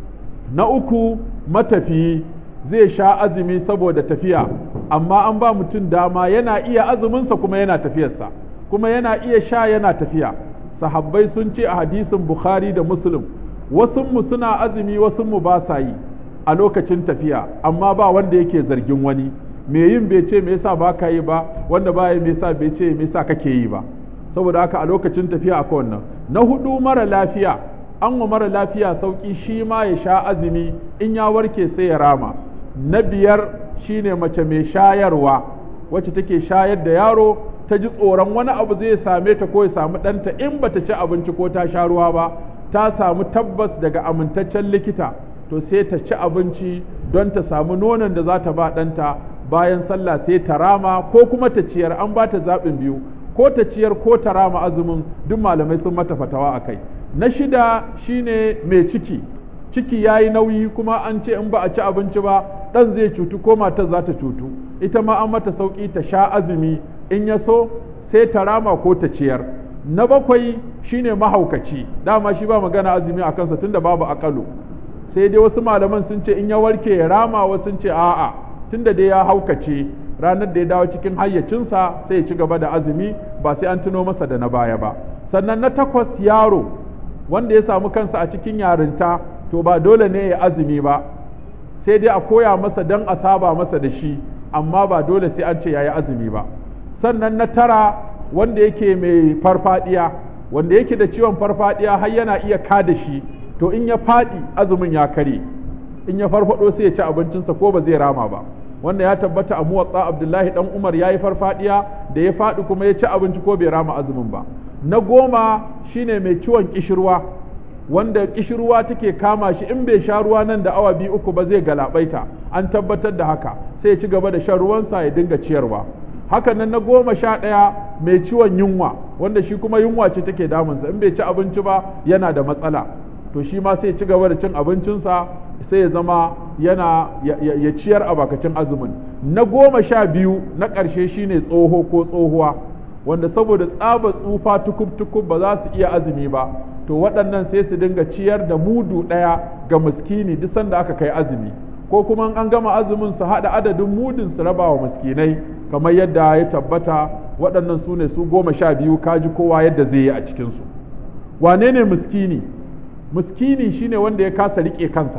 na uku matafiyi zai sha azumi saboda tafiya amma an ba mutum dama yana iya azuminsa kuma yana tafiyarsa kuma yana iya sha yana tafiya sahabbai sun ce a hadisin bukhari da muslim wasunmu suna azumi wasunmu ba sa yi a lokacin tafiya amma ba wanda yake zargin wani me yin bai ce me yasa ba ka yi ba wanda ba yi me yasa bai ce me yasa kake yi ba saboda haka a lokacin tafiya akwai wannan na hudu mara lafiya an wa mara lafiya sauki shi ma ya sha azumi in ya warke sai ya rama na biyar shine mace mai shayarwa wacce take shayar da yaro ta ji tsoron wani abu zai same ta ko ya samu ɗanta in bata ci abinci ko ta sha ruwa ba ta samu tabbas daga amintaccen likita to sai ta ci abinci don ta samu nonon da za ta ba ɗanta bayan sallah sai ta rama ko kuma ta ciyar an ba ta zaɓin biyu ko ta ciyar ko ta rama azumin duk malamai sun mata fatawa a kai na shida shine mai ciki ciki ya yi nauyi kuma an ce in ba a ci abinci ba ɗan zai cutu ko matar za ta cutu ita ma an mata sauƙi ta sha azumi in ya so sai ta rama ko ta ciyar na bakwai shine mahaukaci dama shi ba magana azumi a kansa tunda babu akalu sai dai wasu malaman sun ce in ya warke ya rama wasu sun ce a'a tunda dai ya haukace ranar da ya dawo cikin hayyacinsa sai ya ci gaba da azumi ba sai an tuno masa da na baya ba sannan na takwas yaro wanda ya samu kansa a cikin yarinta to ba dole ne ya azumi ba sai dai a koya masa don a saba masa da shi amma ba dole sai an ce ya yi azumi ba sannan na tara wanda yake mai farfadiya wanda yake da ciwon farfadiya har yana iya kada shi to in ya faɗi azumin ya kare in ya farfado sai ya ci abincinsa ko ba zai rama ba wanda ya tabbata a muwatsa abdullahi dan umar ya yi farfadiya da ya faɗi kuma ya ci abinci ko bai rama azumin ba na goma shine mai ciwon kishirwa wanda kishirwa take kama shi in bai sha ruwa nan da awa biyu uku ba zai galabaita an tabbatar da haka sai ya ci gaba da shan ruwansa ya dinga ciyarwa haka nan na goma sha ɗaya mai ciwon yunwa wanda shi kuma yunwa ce take damunsa in bai ci abinci ba yana da matsala to shi ma sai ya ci gaba da cin abincinsa sai ya zama yana ya ciyar a bakacin azumin na goma sha biyu na ƙarshe shine tsoho ko tsohuwa wanda saboda tsaba tsufa tukub-tukub ba za su iya azumi ba to waɗannan sai su dinga ciyar da mudu ɗaya ga miskini duk sanda aka kai azumi ko kuma an gama azumin su haɗa adadin mudun su raba wa miskinai kamar yadda ya tabbata waɗannan su ne su goma sha biyu kaji kowa yadda zai yi a cikinsu wane ne miskini miskini shine wanda ya kasa riƙe kansa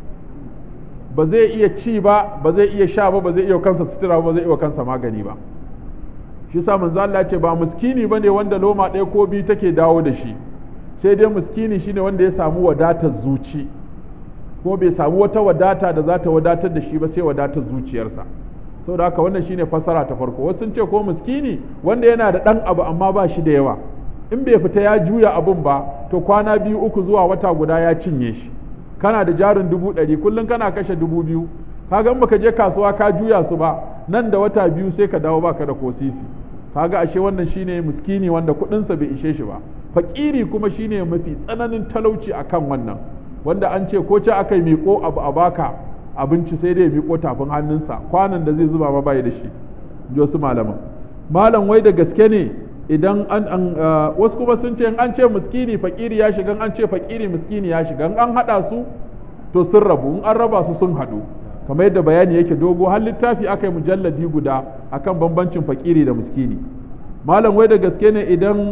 ba zai iya ci ba ba zai iya sha ba ba zai iya kansa sutura ba zai iya kansa magani ba shi sa manzo Allah ce ba miskini bane wanda loma ɗaya ko biyu take dawo da shi sai dai miskini shine wanda ya samu wadatar zuci ko bai samu wata wadata da za ta wadatar da shi ba sai wadatar zuciyarsa saboda haka wannan shine fasara ta farko wasu sun ce ko miskini wanda yana da ɗan abu amma ba shi da yawa in bai fita ya juya abun ba to kwana biyu uku zuwa wata guda ya cinye shi kana da jarin dubu ɗari kullum kana kashe dubu biyu kaga in baka je kasuwa ka juya su ba nan da wata biyu sai ka dawo baka da ko sisi kaga ashe wannan shine miskini wanda kuɗinsa bai ishe shi ba fakiri kuma shine mafi tsananin talauci akan wannan wanda an ce ko ce aka yi miƙo abu a baka abinci sai dai miƙo tafin hannunsa kwanan da zai zuba ma bai da shi ji wasu malaman malam wai da gaske ne idan an an wasu kuma sun ce an ce miskini fakiri ya shiga an ce fakiri miskini ya shiga an hada su to sun rabu in an raba su sun hadu kamar yadda bayani yake dogo har littafi aka yi mujalladi guda akan bambancin fakiri da miskini malam wai da gaske ne idan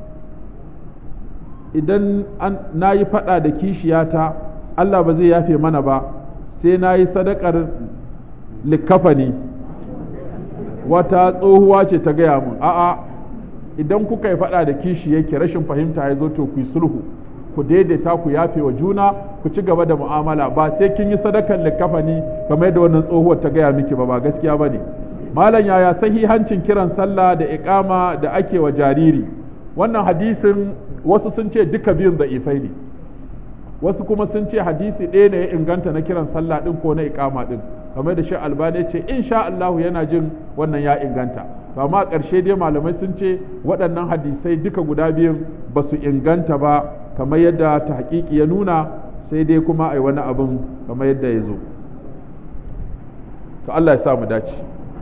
idan an nayi fada da kishiyata Allah ba zai yafe mana ba sai nayi sadakar likafani wata tsohuwa ce ta gaya mun a'a idan kuka yi faɗa da kishi yake rashin fahimta ya zo to ku yi sulhu ku daidaita ku yafe wa juna ku ci gaba da mu'amala ba sai kin yi sadakan likafani kamar yadda wannan tsohuwar ta gaya miki ba ba gaskiya bane malam yaya sahihancin kiran sallah da iqama da ake wa jariri wannan hadisin wasu sun ce duka biyun da'ifai ne wasu kuma sun ce hadisi ɗaya ne ya inganta na kiran sallah ɗin ko na iqama ɗin kamar da shi albani ce insha Allahu yana jin wannan ya inganta amma a ƙarshe dai malamai sun ce waɗannan hadisai duka guda biyun ba su inganta ba kamar yadda ta haƙiƙi ya nuna sai dai kuma a yi wani abin kamar yadda ya zo to Allah ya sa mu dace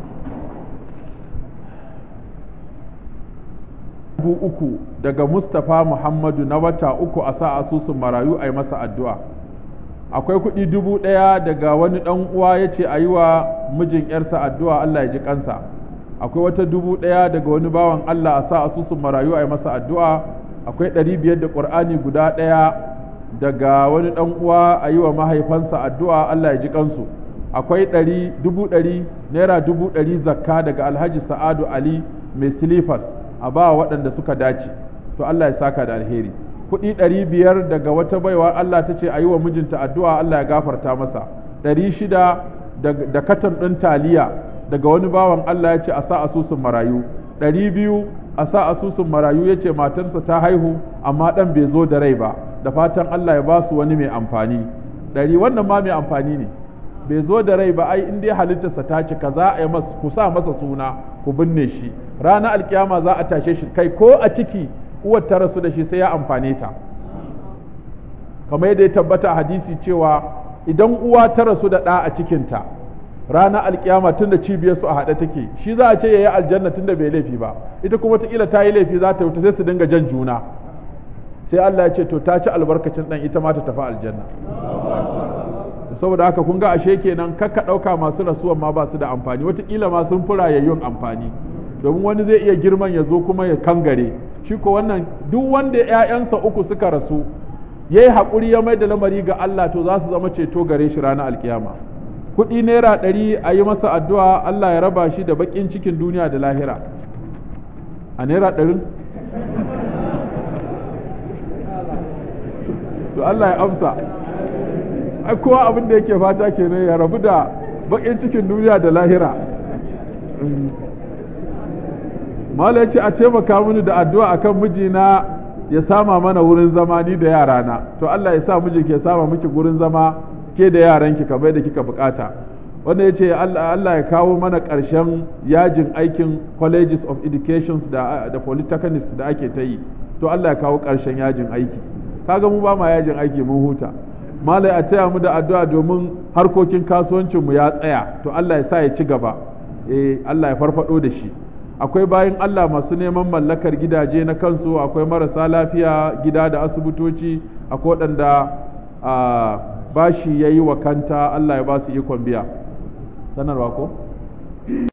dubu uku daga Mustapha Muhammadu na wata uku a sa asusun marayu a yi masa addu'a akwai kuɗi dubu ɗaya daga wani ɗan uwa ya ce a yi wa mijin ‘yarsa addu'a Allah ya ji kansa akwai wata dubu ɗaya daga wani bawan Allah a sa asusun marayu a yi masa addu'a akwai ɗari biyar da ƙur'ani guda ɗaya daga wani ɗan uwa a yi wa mahaifansa addu'a Allah ya ji kansu akwai ɗari dubu ɗari naira dubu ɗari zakka daga alhaji sa'adu ali mai silifas a ba waɗanda suka dace to Allah ya saka da alheri kuɗi ɗari biyar daga wata baiwa Allah ta ce a yi wa mijinta addu'a Allah ya gafarta masa ɗari shida da katan ɗin taliya daga wani bawan Allah ya ce a sa asusun marayu ɗari biyu a sa asusun marayu ya ce matarsa ta haihu amma ɗan bai zo da rai ba da fatan Allah ya ba su wani mai amfani ɗari wannan ma mai amfani ne bai zo da rai ba ai in dai halittarsa ta cika za a yi masa ku sa masa suna ku binne shi ranar alkiyama za a tashe shi kai ko a ciki uwar ta rasu da shi sai ya amfane ta kamar yadda ya tabbata a hadisi cewa idan uwa ta rasu da ɗa a cikinta ranar alkiyama tun da cibiyar su a haɗe take shi za a ce ya yi aljanna tun da bai laifi ba ita kuma wataƙila ta yi laifi za ta wuta sai su dinga jan juna sai Allah ya ce to ta ci albarkacin ɗan ita ma ta tafi aljanna saboda haka kun ga ashe kenan kakka ɗauka masu rasuwan ma ba su da amfani wataƙila ma sun fi rayayyun amfani domin wani zai iya girman ya zo kuma ya kangare shi ko wannan duk wanda ‘ya'yansa uku suka rasu ya yi haƙuri ya mai da lamari ga Allah to za su zama ceto gare shi ranar alkiyama kuɗi naira ɗari a yi masa addu'a Allah ya raba shi da baƙin cikin duniya da lahira a naira ɗarin to Allah ya amsa ai kowa abin da yake fata kenan ya rabu da baƙin cikin duniya da lahira Mala ce a taimaka mini da addu'a akan mijina ya sama mana wurin zama ni da yarana to Allah ya sa miji ke sama miki wurin zama ke da yaranki kamar da kika bukata wanda ya ce Allah ya kawo mana ƙarshen yajin aikin colleges of education da, da polytechnics da ake ta yi to Allah ya kawo ƙarshen yajin aiki kaga mu ba ma yajin aiki mun huta malai a taya mu da addu'a domin harkokin kasuwancinmu ya tsaya to Allah ya sa ya ci gaba eh Allah ya farfado da shi akwai bayan Allah masu neman mallakar gidaje na kansu akwai marasa lafiya gida da asibitoci akwai waɗanda bashi ya yi wa kanta Allah ya ba su ikon biya sanarwa ko?